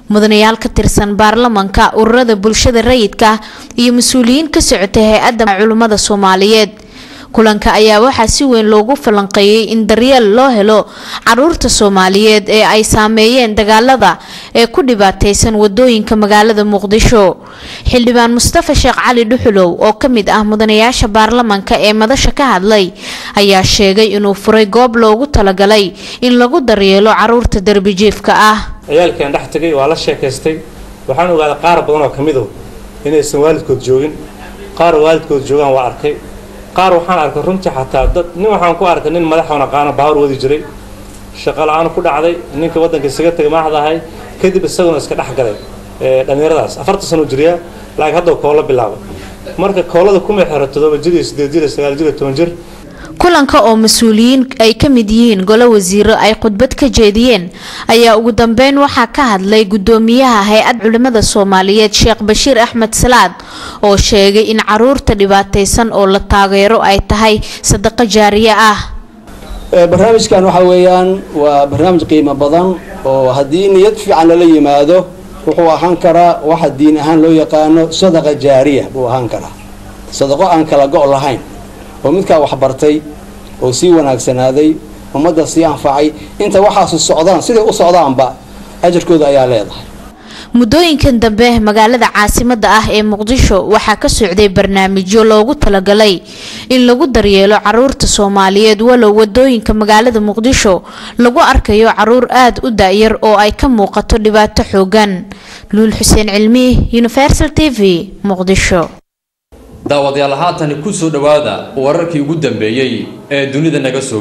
mudanayaal ka tirsan baarlamanka ururada bulshada rayidka iyo mas-uuliyiin ka socotay hay-adda culimmada soomaaliyeed kulanka ayaa waxaa si weyn loogu falanqeeyey in daryeel loo helo caruurta soomaaliyeed ee ay saameeyeen dagaalada ee ku dhibaateysan wadooyinka magaalada muqdisho xildhibaan mustafa sheekh cali dhuxulow oo ka mid ah mudanayaasha baarlamanka ee madasha ka hadlay ayaa sheegay inuu furay goob loogu talagalay in lagu daryeelo caruurta darbijiifka ah ciyaalkan dhex tagay waa la sheekaystay waxaan ogaaday qaar badan oo ka midow inaysan waalidkood joogin qaar waalidkood joogaan waa arkay qaar waxaan arkay runtii xataa dad nin waxaan ku arkay nin madaxoon aqaano baawar wadi jiray shaqo la-aan ku dhacday ninka waddanka isaga tegay maaxdahay kadib isaguna iska dhex galay dhallinyaradaas afartan sano jiriyaa laakiin hadda koola bilaabay marka koolada kuma xiro toddoba jir iyo sideed jir iyo sagaal jir iyo toban jir kulanka oo mas-uuliyiin ay ka mid yihiin golo wasiiro ay khudbad ka jeediyeen ayaa ugu dambeyn waxaa ka hadlay gudoomiyaha hay-ad culimada soomaaliyeed sheekh bashiir axmed salaad oo sheegay in caruurta dhibaataysan oo la taageero ay tahay sadaqo jaariye ah barnaamijkan waxa weeyaan waa barnaamij qiimo badan oo haddii niyad fiican lala yimaado wuxuu ahaan karaa waxa diin ahaan loo yaqaano sadaqa jaariya buu ahaan karaa sadaqo aan kala go' lahayn oo midkaa waxbartay oo sii wanaagsanaaday ummadda sii anfacay inta waxaasu socdaan siday u socdaanba ajarkooda ayaa leedahay muddooyinkan dambe magaalada caasimada ah ee muqdisho waxaa ka socday barnaamijyo loogu talagalay in lagu daryeelo caruurta soomaaliyeed walow wadooyinka magaalada muqdisho lagu arkayo caruur aada u da-yar oo ay ka muuqato dhibaato xoogan luul xuseen cilmi universal t v muqdisho daawadayaal haatan ku soo dhowaada wararkii ugu dambeeyey ee dunida naga soo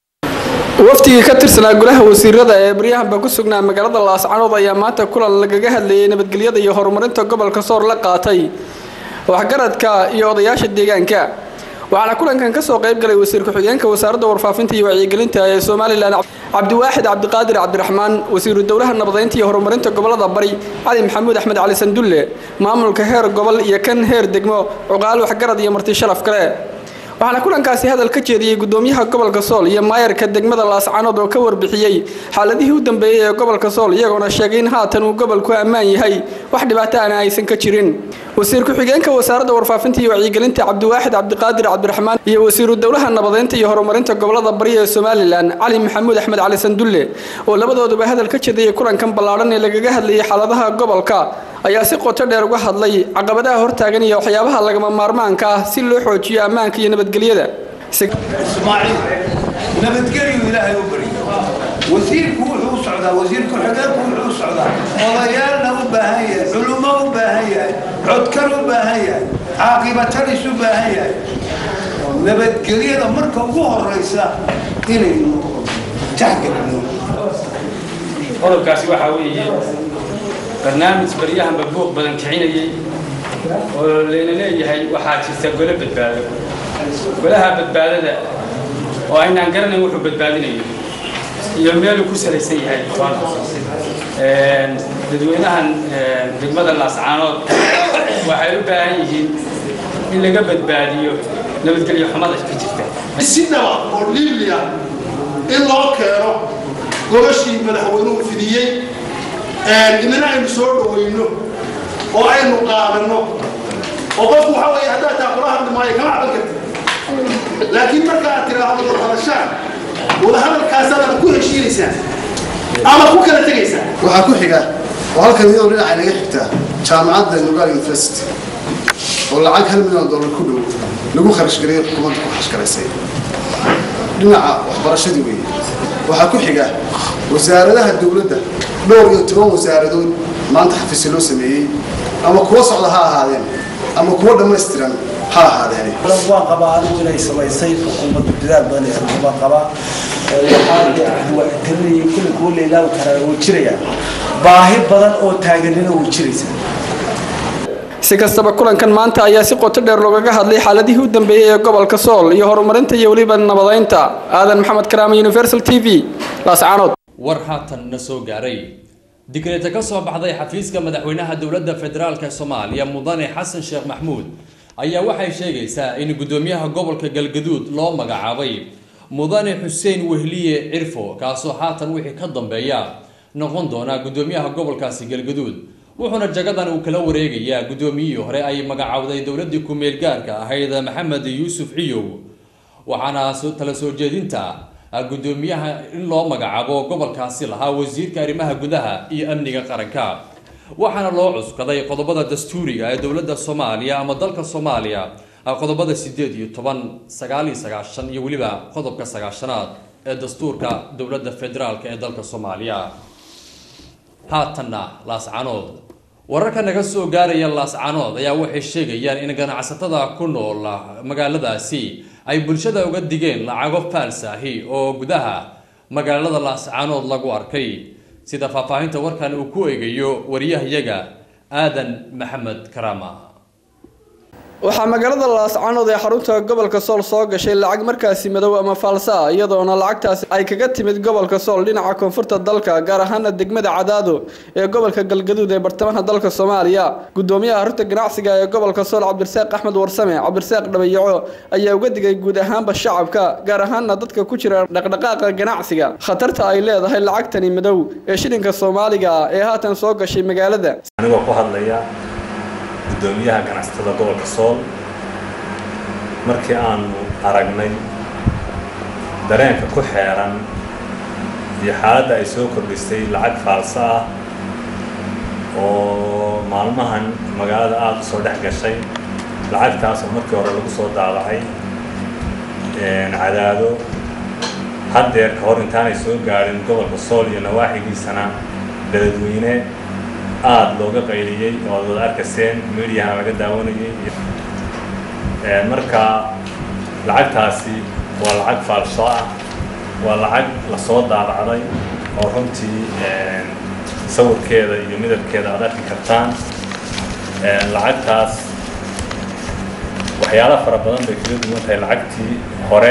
waftigii ka tirsanaa golaha wasiirada ee baryahanba ku sugnaa magaalada laascanood ayaa maanta kulan lagaga hadlayay nabadgelyada iyo horumarinta gobolka soor la qaatay waxgaradka iyo odayaasha deegaanka waxaana kulankan kasoo qayb galay wasiir ku-xigeenka wasaaradda warfaafinta iyo wacyigelinta ee somalilan cabdiwaaxid cabdiqaadir cabdiraxmaan wasiiru dowlaha nabadeynta iyo horumarinta gobolada bari cali maxamuud axmed cali sandulle maamulka heer gobol iyo kan heer degmo cuqaal waxgarad iyo marti sharaf kale waxaana kulankaasi hadal ka jeediyey gudoomiyaha gobolka sool iyo maayarka degmada laascanood oo ka warbixiyey xaaladihii u dambeeyey ee gobolka sool iyagoona sheegay in haatan uu gobolku ammaan yahay wax dhibaato ana aysan ka jirin wasiir ku-xigeenka wasaaradda warfaafinta iyo wacyigelinta cabdiwaaxid cabdiqaadir cabdiraxmaan iyo wasiiru dowlaha nabadeynta iyo horumarinta gobolada bari ee somalilan cali maxamuud axmed cali sandulle oo labadooduba hadal ka jeediyey kulankan ballaadhan ee lagaga hadlayay xaaladaha gobolka ayaa si qoto dheer uga hadlay caqabadaha hortaagan iyo waxyaabaha lagama maarmaanka ah si loo xoojiyo ammaanka iyo nabadgelyada ismaaciil nabadgelyu ilaahay u bari wasiirku wuxuu u socdaa wasiir ku-xigeenku wuxuu u socdaa odayaalna u baahan yahay culummo u baahan yahay codkan u baahan yahay caaqibatalis u baahan yahay nabadgelyada marka ugu horeysa inaynu taxgelino qodobkaasi waxaa weeye barnaamij baryahanba buuq badan kicinayay oo layna leeyahay waxaa jirta gole badbaado golaha badbaadada oo aynaan garanayn wuxuu badbaadinayo iyo meeluu ku salaysan yahay dadweynahan degmada laascaanood waxay u baahan yihiin in laga badbaadiyo nabadgelyo xumada ka jirta si nabad oo liiliya in loo keeno gobashii madaxweynuhu fidiyey inana aynu soo dhawayno oo aynu qaadanno oo qofku waxa weeye haddaad taa kula hadli maayo kama caban karti laakiin marka aad tiraahdo wadahadashaan wadahadalkaasaad ku heshiinaysaa ama ku kala tegaysaa waxaa ku xiga oo halkan iyadoo dhinaca inaga xigtaa jaamacadda nugaal university oo lacag hal milyan dollar ku dhow lagu kharash gareeyay xukuumadda ku kharash garaysay dhinaca waxbarashadii weeye waxaa ku xiga wasaaradaha dowladda dhowr iyo toban wasaaradood maanta xafiisyo loo sameeyey ama kuwa socda ha ahaadeen ama kuwa dhammaystiran ha ahaadeen waan qabaa anigu inay samaysay xukuumaddu dadaal badan ay samaysay waan qabaa waxaan talinayay kulli kuwa la ilaawi karaa way jirayaan baahi badan oo taaganina way jiraysaa si kastaba kulankan maanta ayaa si qoto dheer loogaga hadlay xaaladihii u dambeeyey ee gobolka sool iyo horumarinta iyo weliba nabadeynta aadan maxamed karaama universal t v laascaanood war haatan na soo gaaray digreeta ka soo baxday xafiiska madaxweynaha dowladda federaalk soomaaliya mudane xasan sheekh maxmuud ayaa waxay sheegaysaa in gudoomiyaha gobolka galgaduud loo magacaabay mudane xuseen wehliye cirfo kaasoo haatan wixii ka dambeeya noqon doonaa guddoomiyaha gobolkaasi galgaduud wuxuuna jagadan uu kala wareegayaa guddoomiyihii hore ay magacowday dowladii ku-meel gaarka ahayd maxamed yuusuf ciyow waxaana tala soo jeedinta guddoomiyaha in loo magacaabo gobolkaasi lahaa wasiirka arrimaha gudaha iyo amniga qaranka waxaana loo cuskaday qodobada dastuuriga ee dowladda soomaaliya ama dalka soomaaliya qodobada sideed iyo toban sagaal iyo sagaashan iyo weliba qodobka sagaashanaad ee dastuurka dowladda federaalk ee dalka soomaaliya haatanna laascanood wararka naga soo gaaraya laascanood ayaa waxay sheegayaan in ganacsatada ku nool magaaladaasi ay bulshada uga digeen lacago faalsaahi oo gudaha magaalada laascanood lagu arkay sida faahfaahinta warkan uu ku eegayo wariyahayaga aadan maxamed karaama waxaa magaalada laascanood ee xarunta gobolka sool soo gashay lacag markaasi madow ama faalsa ah iyadoona lacagtaasi ay kaga timid gobolka sool dhinaca koonfurta dalka gaar ahaana degmada cadaado ee gobolka galgaduud ee bartamaha dalka soomaaliya gudoomiyaha xarunta ganacsiga ee gobolka sool cabdirasaaq axmed warsame cabdirasaaq dhabayaco ayaa uga digay guud ahaanba shacabka gaar ahaana dadka ku jira dhaqdhaqaaqa ganacsiga khatarta ay leedahay lacagtani madow ee shilinka soomaaliga ah ee haatan soo gashay magaalada anigoo ku hadlaya gudoomiyaha ganacsatada gobolka sool markii aanu aragnay dareenka ku xeeran iyo xaaladda ay soo kordhisay lacag faalso ah oo maalmahan magaalada aada u soo dhex gashay lacagtaas oo markii hore lagu soo daabacay cadaado haddeer ka hor intaanay soo gaadhin gobolka sool iyo nawaaxigiisana beledweyne aada looga qayliyey oo ad wada arkayseen mediaha laga daawanayay marka lacagtaasi waa lacag faalsho ah waa lacag lasoo daabacday oo runtii sawirkeeda iyo midabkeeda aad arki kartaan lacagtaas waxyaala fara badan bay kaga duwan tahay lacagtii hore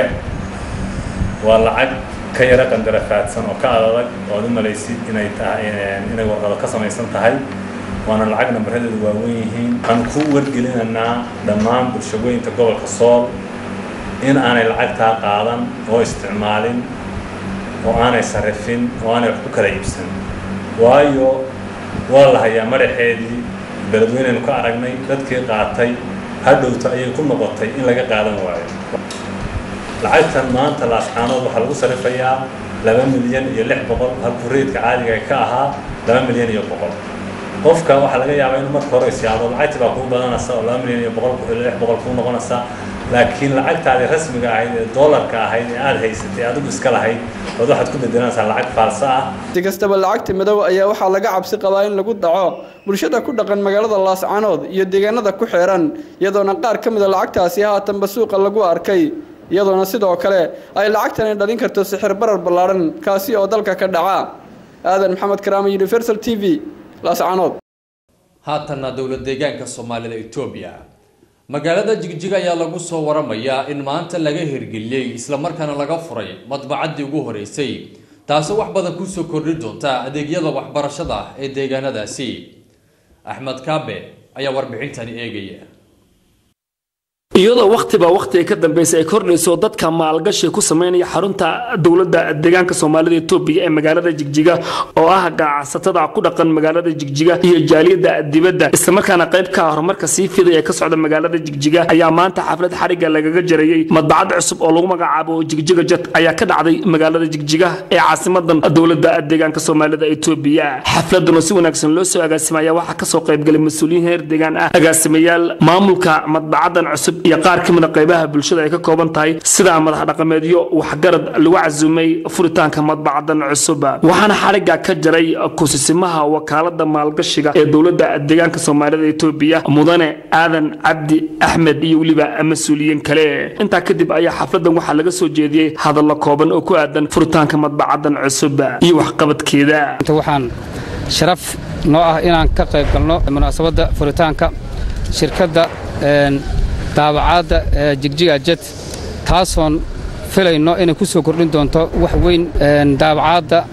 waa lacag ka yaro qandarafaadsan oo ka adag oo ad u malaysid inay tahay inay warqado ka samaysan tahay waana lacag nambaradeedu waaweyn yihiin waxaan ku wargelinaynaa dhammaan bulshaweynta gobolka sool in aanay lacagtaa qaadan oo isticmaalin oo aanay sarrifin oo aanay wax ku kala iibsan waayo waa la hayaa madaxeedii beledweynaynu ka aragnay dadkii qaatay hadhowta ayay ku noqotay in laga qaadan waayo lacagtan maanta laascaanood waxaa lagu sarifayaa laba milyan iyo lix boqol halkuu reedka caadiga ka ahaa laba milyan iyo boqol qofka waxaa laga yaabaa inuu marka hore isyaabo lacagtii baa kuu badanaysa oo laba milyan iyo boqol lix boqol kuu noqonaysa laakiin lacagtaadii rasmiga ahayd ee doolarka ahayd ee aada haysatay adigu iska lahayd ood waxaad ku bedelanaysaa lacag faalsa ah si kastaba lacagta madow ayaa waxaa laga cabsi qabaa in lagu dhaco bulshada ku dhaqan magaalada laascanood iyo deegaanada ku xeeran iyadoona qaar ka mida lacagtaasi haatanba suuqa lagu arkay iyadoona sidoo kale ay lacagtani dhalin karto sixir barar ballaadhan kaasi oo dalka ka dhaca aadan maxamed karaama universal t v laascanood haatanna dowlad deegaanka soomaalida etoobiya magaalada jigjiga ayaa lagu soo waramayaa in maanta laga hirgeliyey islamarkaana laga furay madbacaddii ugu horeysay taasoo wax badan kusoo kordhi doonta adeegyada waxbarashada ee deegaanadaasi axmed kaabe ayaa warbixintani eegaya iyadoo wakhtiba wakhtiga ka dambaysa ay kordhayso dadka maalgashi ku sameynaya xarunta dowladda deegaanka soomaalida etoobiya ee magaalada jigjiga oo ah ganacsatada ku dhaqan magaalada jigjiga iyo jaaliyadda dibadda islamarkaana qayb ka horumarka sii fidaya ka socda magaalada jigjiga ayaa maanta xaflad xariga lagaga jarayey madbacad cusub oo lagu magacaabo jigjiga jet ayaa ka dhacday magaalada jigjiga ee caasimadan dowladda deegaanka soomaalida etoobiya xafladuna si wanaagsan loo soo agaasimaya waxaa kasoo qaybgalay mas-uuliyiin heer deegaan ah agaasimayaal maamulka madbacadan cusub iyo qaar ka mida qaybaha bulshada ay ka kooban tahay sida madax dhaqameedyo waxgarad lagu casumay furitaanka madbacadan cusub waxaana xariga ka jaray kusisimaha wakaalada maalgashiga ee dowladda deegaanka soomaalida etoobiya mudane aadan cabdi axmed iyo weliba mas-uuliyiin kale intaa kadib ayaa xafladan waxaa laga soo jeediyey hadallo kooban oo ku aadan furitaanka madbacadan cusub iyo waxqabadkeeda waxaan sharaf noo ah inaan ka qayb galno munaasabadda furitaanka shirkadda daabacaadda jigjiga jet taasoon filayno inay ku soo kordhin doonto wax weyn daabacaadda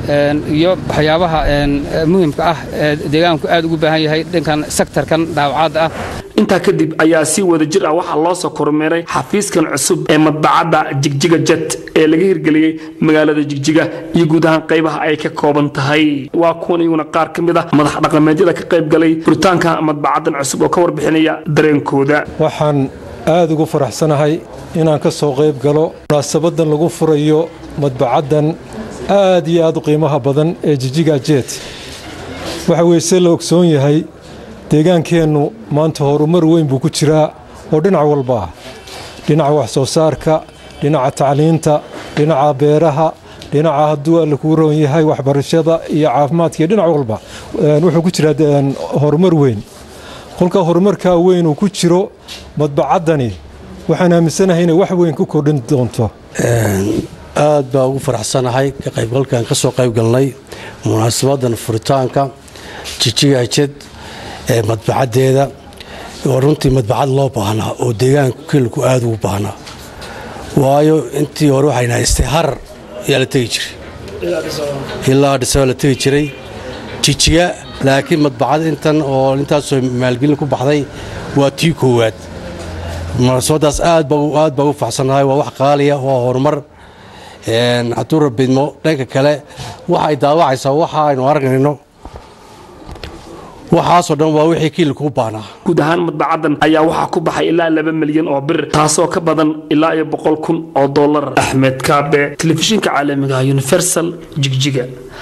iyo waxyaabaha muhimka ah ee deegaanku aad ugu baahan yahay dhankan sektarkan daawacaadda ah intaa kadib ayaa si wada jir ah waxaa loo soo kormeeray xafiiskan cusub ee madbacadda jigjiga jet ee laga hirgeliyey magaalada jigjiga iyo guud ahaan qaybaha ay ka kooban tahay waa kuwan iyaguna qaar ka mid ah madax dhaqameedyada ka qayb galay furitaanka madbacaddan cusub oo ka warbixinaya dareenkooda waxaan aad ugu faraxsanahay inaan ka soo qayb galo munaasabadan lagu furayo madbacaddan aad iyo aad u qiimaha badan ee jijiga jet waxa weye se la ogsoon yahay deegaankeennu maanta horumar weyn buu ku jiraa oo dhinac walba ah dhinaca wax soo saarka dhinaca tacliinta dhinaca beeraha dhinaca hadduu alla kuu roon yahay waxbarashada iyo caafimaadka iyo dhinac walba wuxuu ku jiraa horumar weyn kolka horumarkaa weyn uu ku jiro madbacaddani waxaan aaminsanahay inay wax weyn ku kordhin doonto aad baa ugu faraxsanahay ka qaybgalkan ka soo qayb galnay munaasabadan furitaanka jijiga jed ee madbacaddeeda oo runtii madbacad loo baahnaa oo deegaanka kelku aad ugu baahnaa waayo intii hore waxayna haystay harar ayaa la tegi jiray ilaa dhisaba la tegi jiray jijiga laakiin madbacad intan oo intaasoo maalgelin ku baxday waa tii koowaad munaasabadaas aad baa ugu faxsannahay waa wax qaaliya waa horumar hadduu rabidmo dhanka kale waxay daawacaysaa waxa aynu aragnayno waxaasoo dhan waa wixii kiilka u baahnaa guud ahaan madbacaddan ayaa waxaa ku baxay ilaa laba milyan oo bir taasoo ka badan ilaa iyo boqol kun oo dollar axmed kaabe telefishinka caalamiga universal jigjiga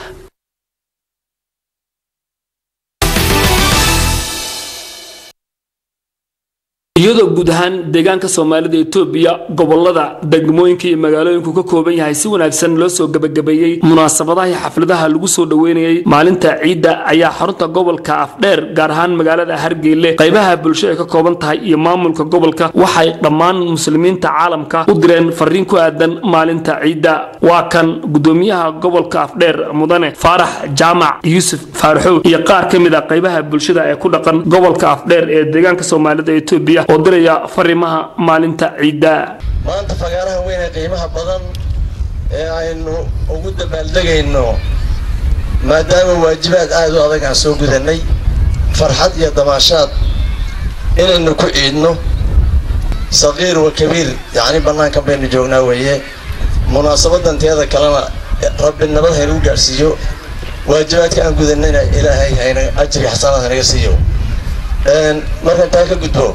iyadoo guud ahaan deegaanka soomaalida etoobiya gobolada degmooyinka iyo magaalooyinku ka kooban yahay si wanaagsan loo soo gebagabeeyey munaasabadaha iyo xafladaha lagu soo dhoweynayey maalinta ciidda ayaa xarunta gobolka afdheer gaar ahaan magaalada hargeyle qaybaha bulsho ay ka kooban tahay iyo maamulka gobolka waxay dhammaan muslimiinta caalamka u direen fariin ku aadan maalinta ciidda waa kan gudoomiyaha gobolka afdheer mudane faarax jaamac yuusuf faaraxow iyo qaar ka mid a qaybaha bulshada ee ku dhaqan gobolka afdheer ee deegaanka soomaalida etoobiya oo diraya fariimaha maalinta ciidda maanta fagaaraha weyn ee qiimaha badan ee aynu ugu dabaaldegayno maadaama waajibaad aad u adag aan soo gudannay farxad iyo damaashaad inaynu ku ciidno saqiir wa kabiir yacni bannaankan baynu joognaa weeye munaasabadan teeda kalena rabbi nabad haynagu gaadhsiiyo waajibaadka aan gudannayna ilaahay hayna ajriga xasanaad haynaga siiyo markaan taa ka gudbo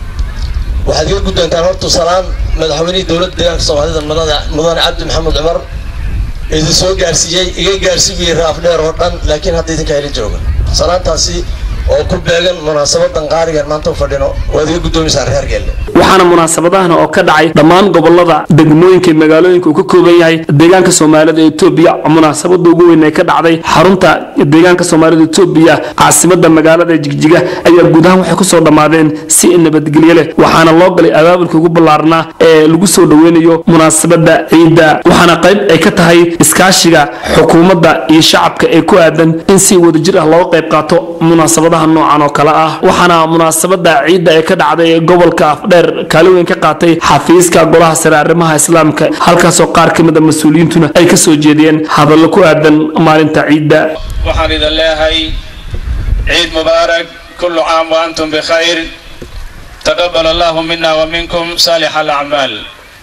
waxaad iga guddoontaan hortu salaan madaxweynihii dowladda deegaanka soomaalida mudane cabdi maxamed cumar idin soo gaarsiiyey iga gaarsi buu raaf dheer oo dhan laakiin hadda idinka heli jooga salaantaasi oo ku beegan munaasabadan qaarigan maanta u fadhino waad iga guddoomiysaan reer geelle waxaana munaasabadahan oo ka dhacay dhammaan gobolada degmooyinka iyo magaalooyinka uu ka kooban yahay deegaanka soomaalida etoobiya munaasabada ugu weyn ee ka dhacday xarunta deegaanka soomaalida etoobiya caasimada magaalada jigjiga ayaa guud ahaan waxay kusoo dhammaadeen si nabadgelyo leh waxaana loo galay abaabulka ugu ballaarnaa ee lagu soo dhoweynayo munaasabada ciidda waxaana qayb ay ka tahay iskaashiga xukuumadda iyo shacabka ee ku aadan in si wadajir ah looga qayb qaato munaasabadaha noocan oo kale ah waxaana munaasabada ciidda ee ka dhacday ee gobolka afdheer kaali weyn ka qaatay xafiiska golaha sare arrimaha islaamka halkaasoo qaar ka mid a mas-uuliyiintuna ay ka soo jeediyeen hadallo ku aadan maalinta ciidda waxaan idin leeyahay ciid mubaarak kullu caam wa antum bikhayr taqabal allahu mina wa minkum saalix alacmaal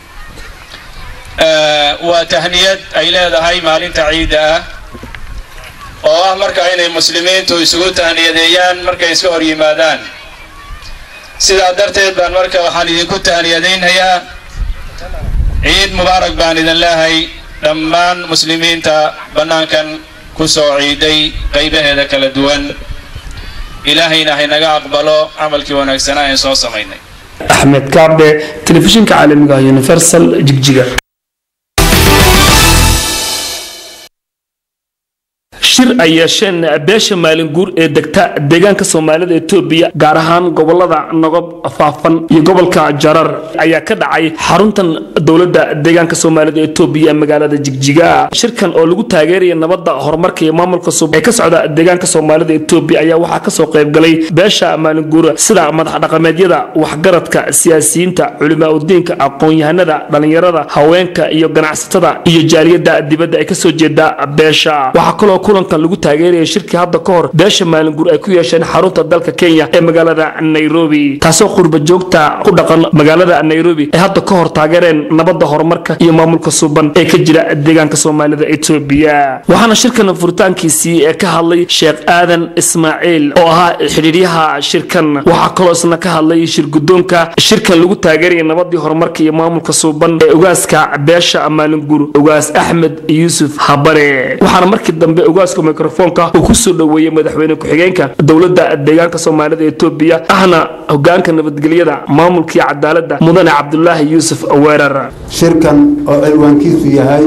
waa tahniyad ay leedahay maalinta ciidda ah oo ah marka inay muslimiintu isugu tahniyadeeyaan markay iska hor yimaadaan sidaa darteed baan marka waxaan idinku tahniyadaynhayaa ciid mubaarak baan idin leehay dhammaan muslimiinta bannaankan ku soo ciiday qaybaheeda kala duwan ilaahayna haynaga aqbalo camalkii wanaagsanaa ee soo samaynay axmed kaabe telefishinka caalamiga universal jigjiga shir ay yeesheen beesha maalinguur ee degta deegaanka soomaalida etoobiya gaar ahaan gobolada nogob faafan iyo gobolka jarar ayaa ka dhacay xaruntan dowladda deegaanka soomaalida etoobiya ee magaalada jigjiga shirkan oo lagu taageeraya nabadda horumarka iyo maamulka sub ee ka socda deegaanka soomaalida etoobiya ayaa waxaa kasoo qaybgalay beesha maalinguur sida madax dhaqameedyada waxgaradka siyaasiyiinta culimaa udiinka aqoon-yahanada dhalinyarada haweenka iyo ganacsatada iyo jaaliyada dibadda ay kasoo jeeda beesha waxaa kaloo kulankan lagu taageeraya shirkii hadda ka hor beesha maalinguur ay ku yeesheen xarunta dalka kenya ee magaalada nairobi taasoo qurba joogta ku dhaqan magaalada nairobi ay hadda ka hor taageereen nabadda horumarka iyo maamulka suuban ee ka jira deegaanka soomaalida etoobiya waxaana shirkan furitaankiisii ee ka hadlay sheekh aadan ismaaciil oo ahaa xidhiiryaha shirkan waxaa kaloo isna ka hadlay shirgudoonka shirkan lagu taageeraya nabadii horumarka iyo maamulka suuban ee ogaaska beesha maalinguur ogaas axmed yuusuf habare waxaana markii dambe ogaaska mikrofoonka uu ku soo dhoweeyey madaxweyne ku-xigeenka dowladda deegaanka soomaalida etoobiya ahna hogaanka nabadgelyada maamulkii cadaaladda mudane cabdulaahi yuusuf weerar shirkan oo cilwaankiisu yahay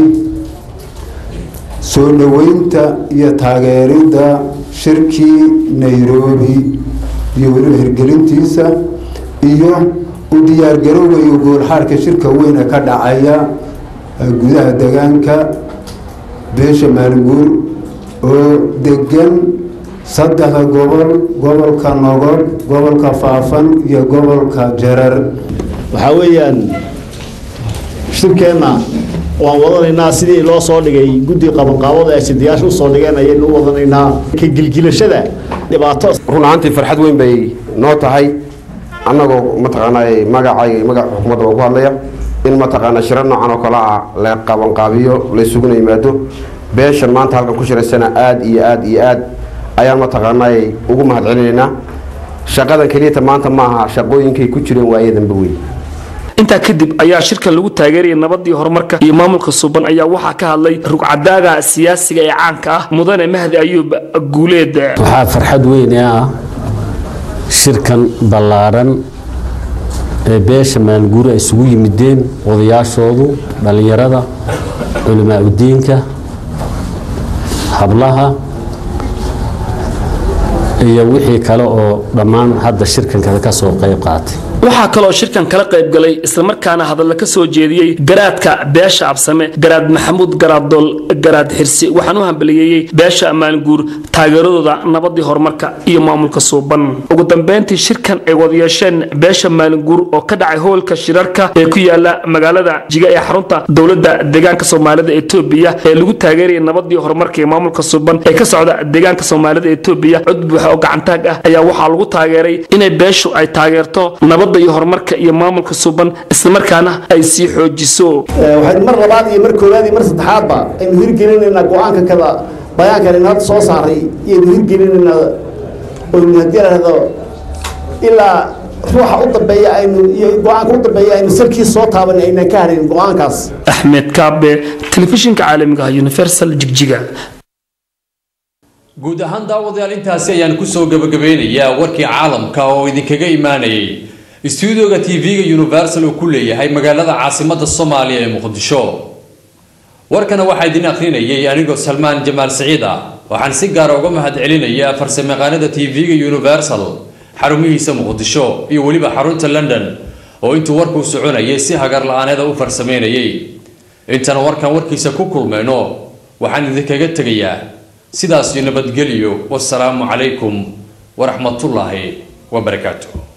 soo dhoweynta iyo taageeridda shirkii nairobi iyo weliba hirgelintiisa iyo u diyaargarowga iyo goolxaarka shirka weyn ee ka dhacaya gudaha deegaanka beesha maalinguur oo degan saddexda gobol gobolka nogob gobolka faafan iyo gobolka jarar waxaa weeyaan shirkeenna waan wadanaynaa sidii loo soo dhigay guddi qabanqaabada ee sidayaasha usoo dhigeen ayaynu u wadanaynaa ka gilgilashada dhibaato run ahaantii farxad weyn bay noo tahay annagoo mataqaanaa magacay magaca xukuumadda baan ku hadlaya in mataqaanaa shiro noocan oo kale ah la qabanqaabiyo laysuguna yimaado beeshan maanta halkan ku shiraysana aada iyo aada iyo aad ayaan mataqaanaa ugu mahad celinaynaa shaqadan keliyata maanta ma aha shaqooyinkay ku jireen waayadanba wey intaa kadib ayaa shirkan lagu taageeraya nabadii horumarka iyo maamulka suuban ayaa waxaa ka hadlay rugcadaaga siyaasiga ee caanka ah mudane mahdi ayuub guuleed waxaa farxad weyne ah shirkan ballaaran ee beesha maalguuri ay isugu yimideen odayaashoodu dhallinyarada culimaa udiinka hablaha iyo wixii kale oo dhammaan hadda shirkankada ka soo qayb qaatay waxaa kaloo shirkan kala qaybgalay islamarkaana hadalla ka soo jeediyey garaadka beesha absame garaad maxamuud garaaddool garaad xirsi waxaan u hambaliyeeyey beesha ammaanguur taageeradooda nabadii horumarka iyo maamulka suuban ugu dambeyntii shirkan ay wada yeesheen beesha maalinguur oo ka dhacay hoolka shirarka ee ku yaala magaalada jiga ee xarunta dowladda deegaanka soomaalida etoobiya ee lagu taageeraya nabadii horumarka iyo maamulka suuban ee ka socda deegaanka soomaalida etoobiya cod buuxa oo gacantaag ah ayaa waxaa lagu taageeray inay beeshu ay taageerto nabadda iyo horumarka iyo maamulka suuban islamarkaana ay sii xoojiso waxaynu mar labaad iyo mar koowaad iyo mar saddexaadba aynu hirgelinaynaa go-aanka kada bayaankan aynu hadda soo saaray iyaynu hirgelinaynaa oynu haddii lahdo ilaa ruuxa u dambeeya aynu iyo go-aanka u dambeeya aynu salkiis soo taaban aynan ka harin go-aankaas axmed kaabe telefishinka caalamiga ah universal jigjiga guud ahaan daawadayaal intaasi ayaan kusoo gabagabeynayaa warkii caalamka oo idinkaga imaanayay istuudioga tv-ga universal uu ku leeyahay magaalada caasimada soomaaliya ee muqdisho warkana waxaa idin akhrinayay anigoo salmaan jamaal siciid ah waxaan si gaara uga mahad celinayaa farsamayaqaanada tv-ga universal xarumihiisa muqdisho iyo weliba xarunta london oo intuu warkuu soconayay si hagar la-aaneeda u farsameynayay intana warkan warkiisa ku kulmayno waxaan idinkaga tegayaa sidaas iyo nabadgelyo wasalaamu calaykum waraxmatullaahi wabarakaatuh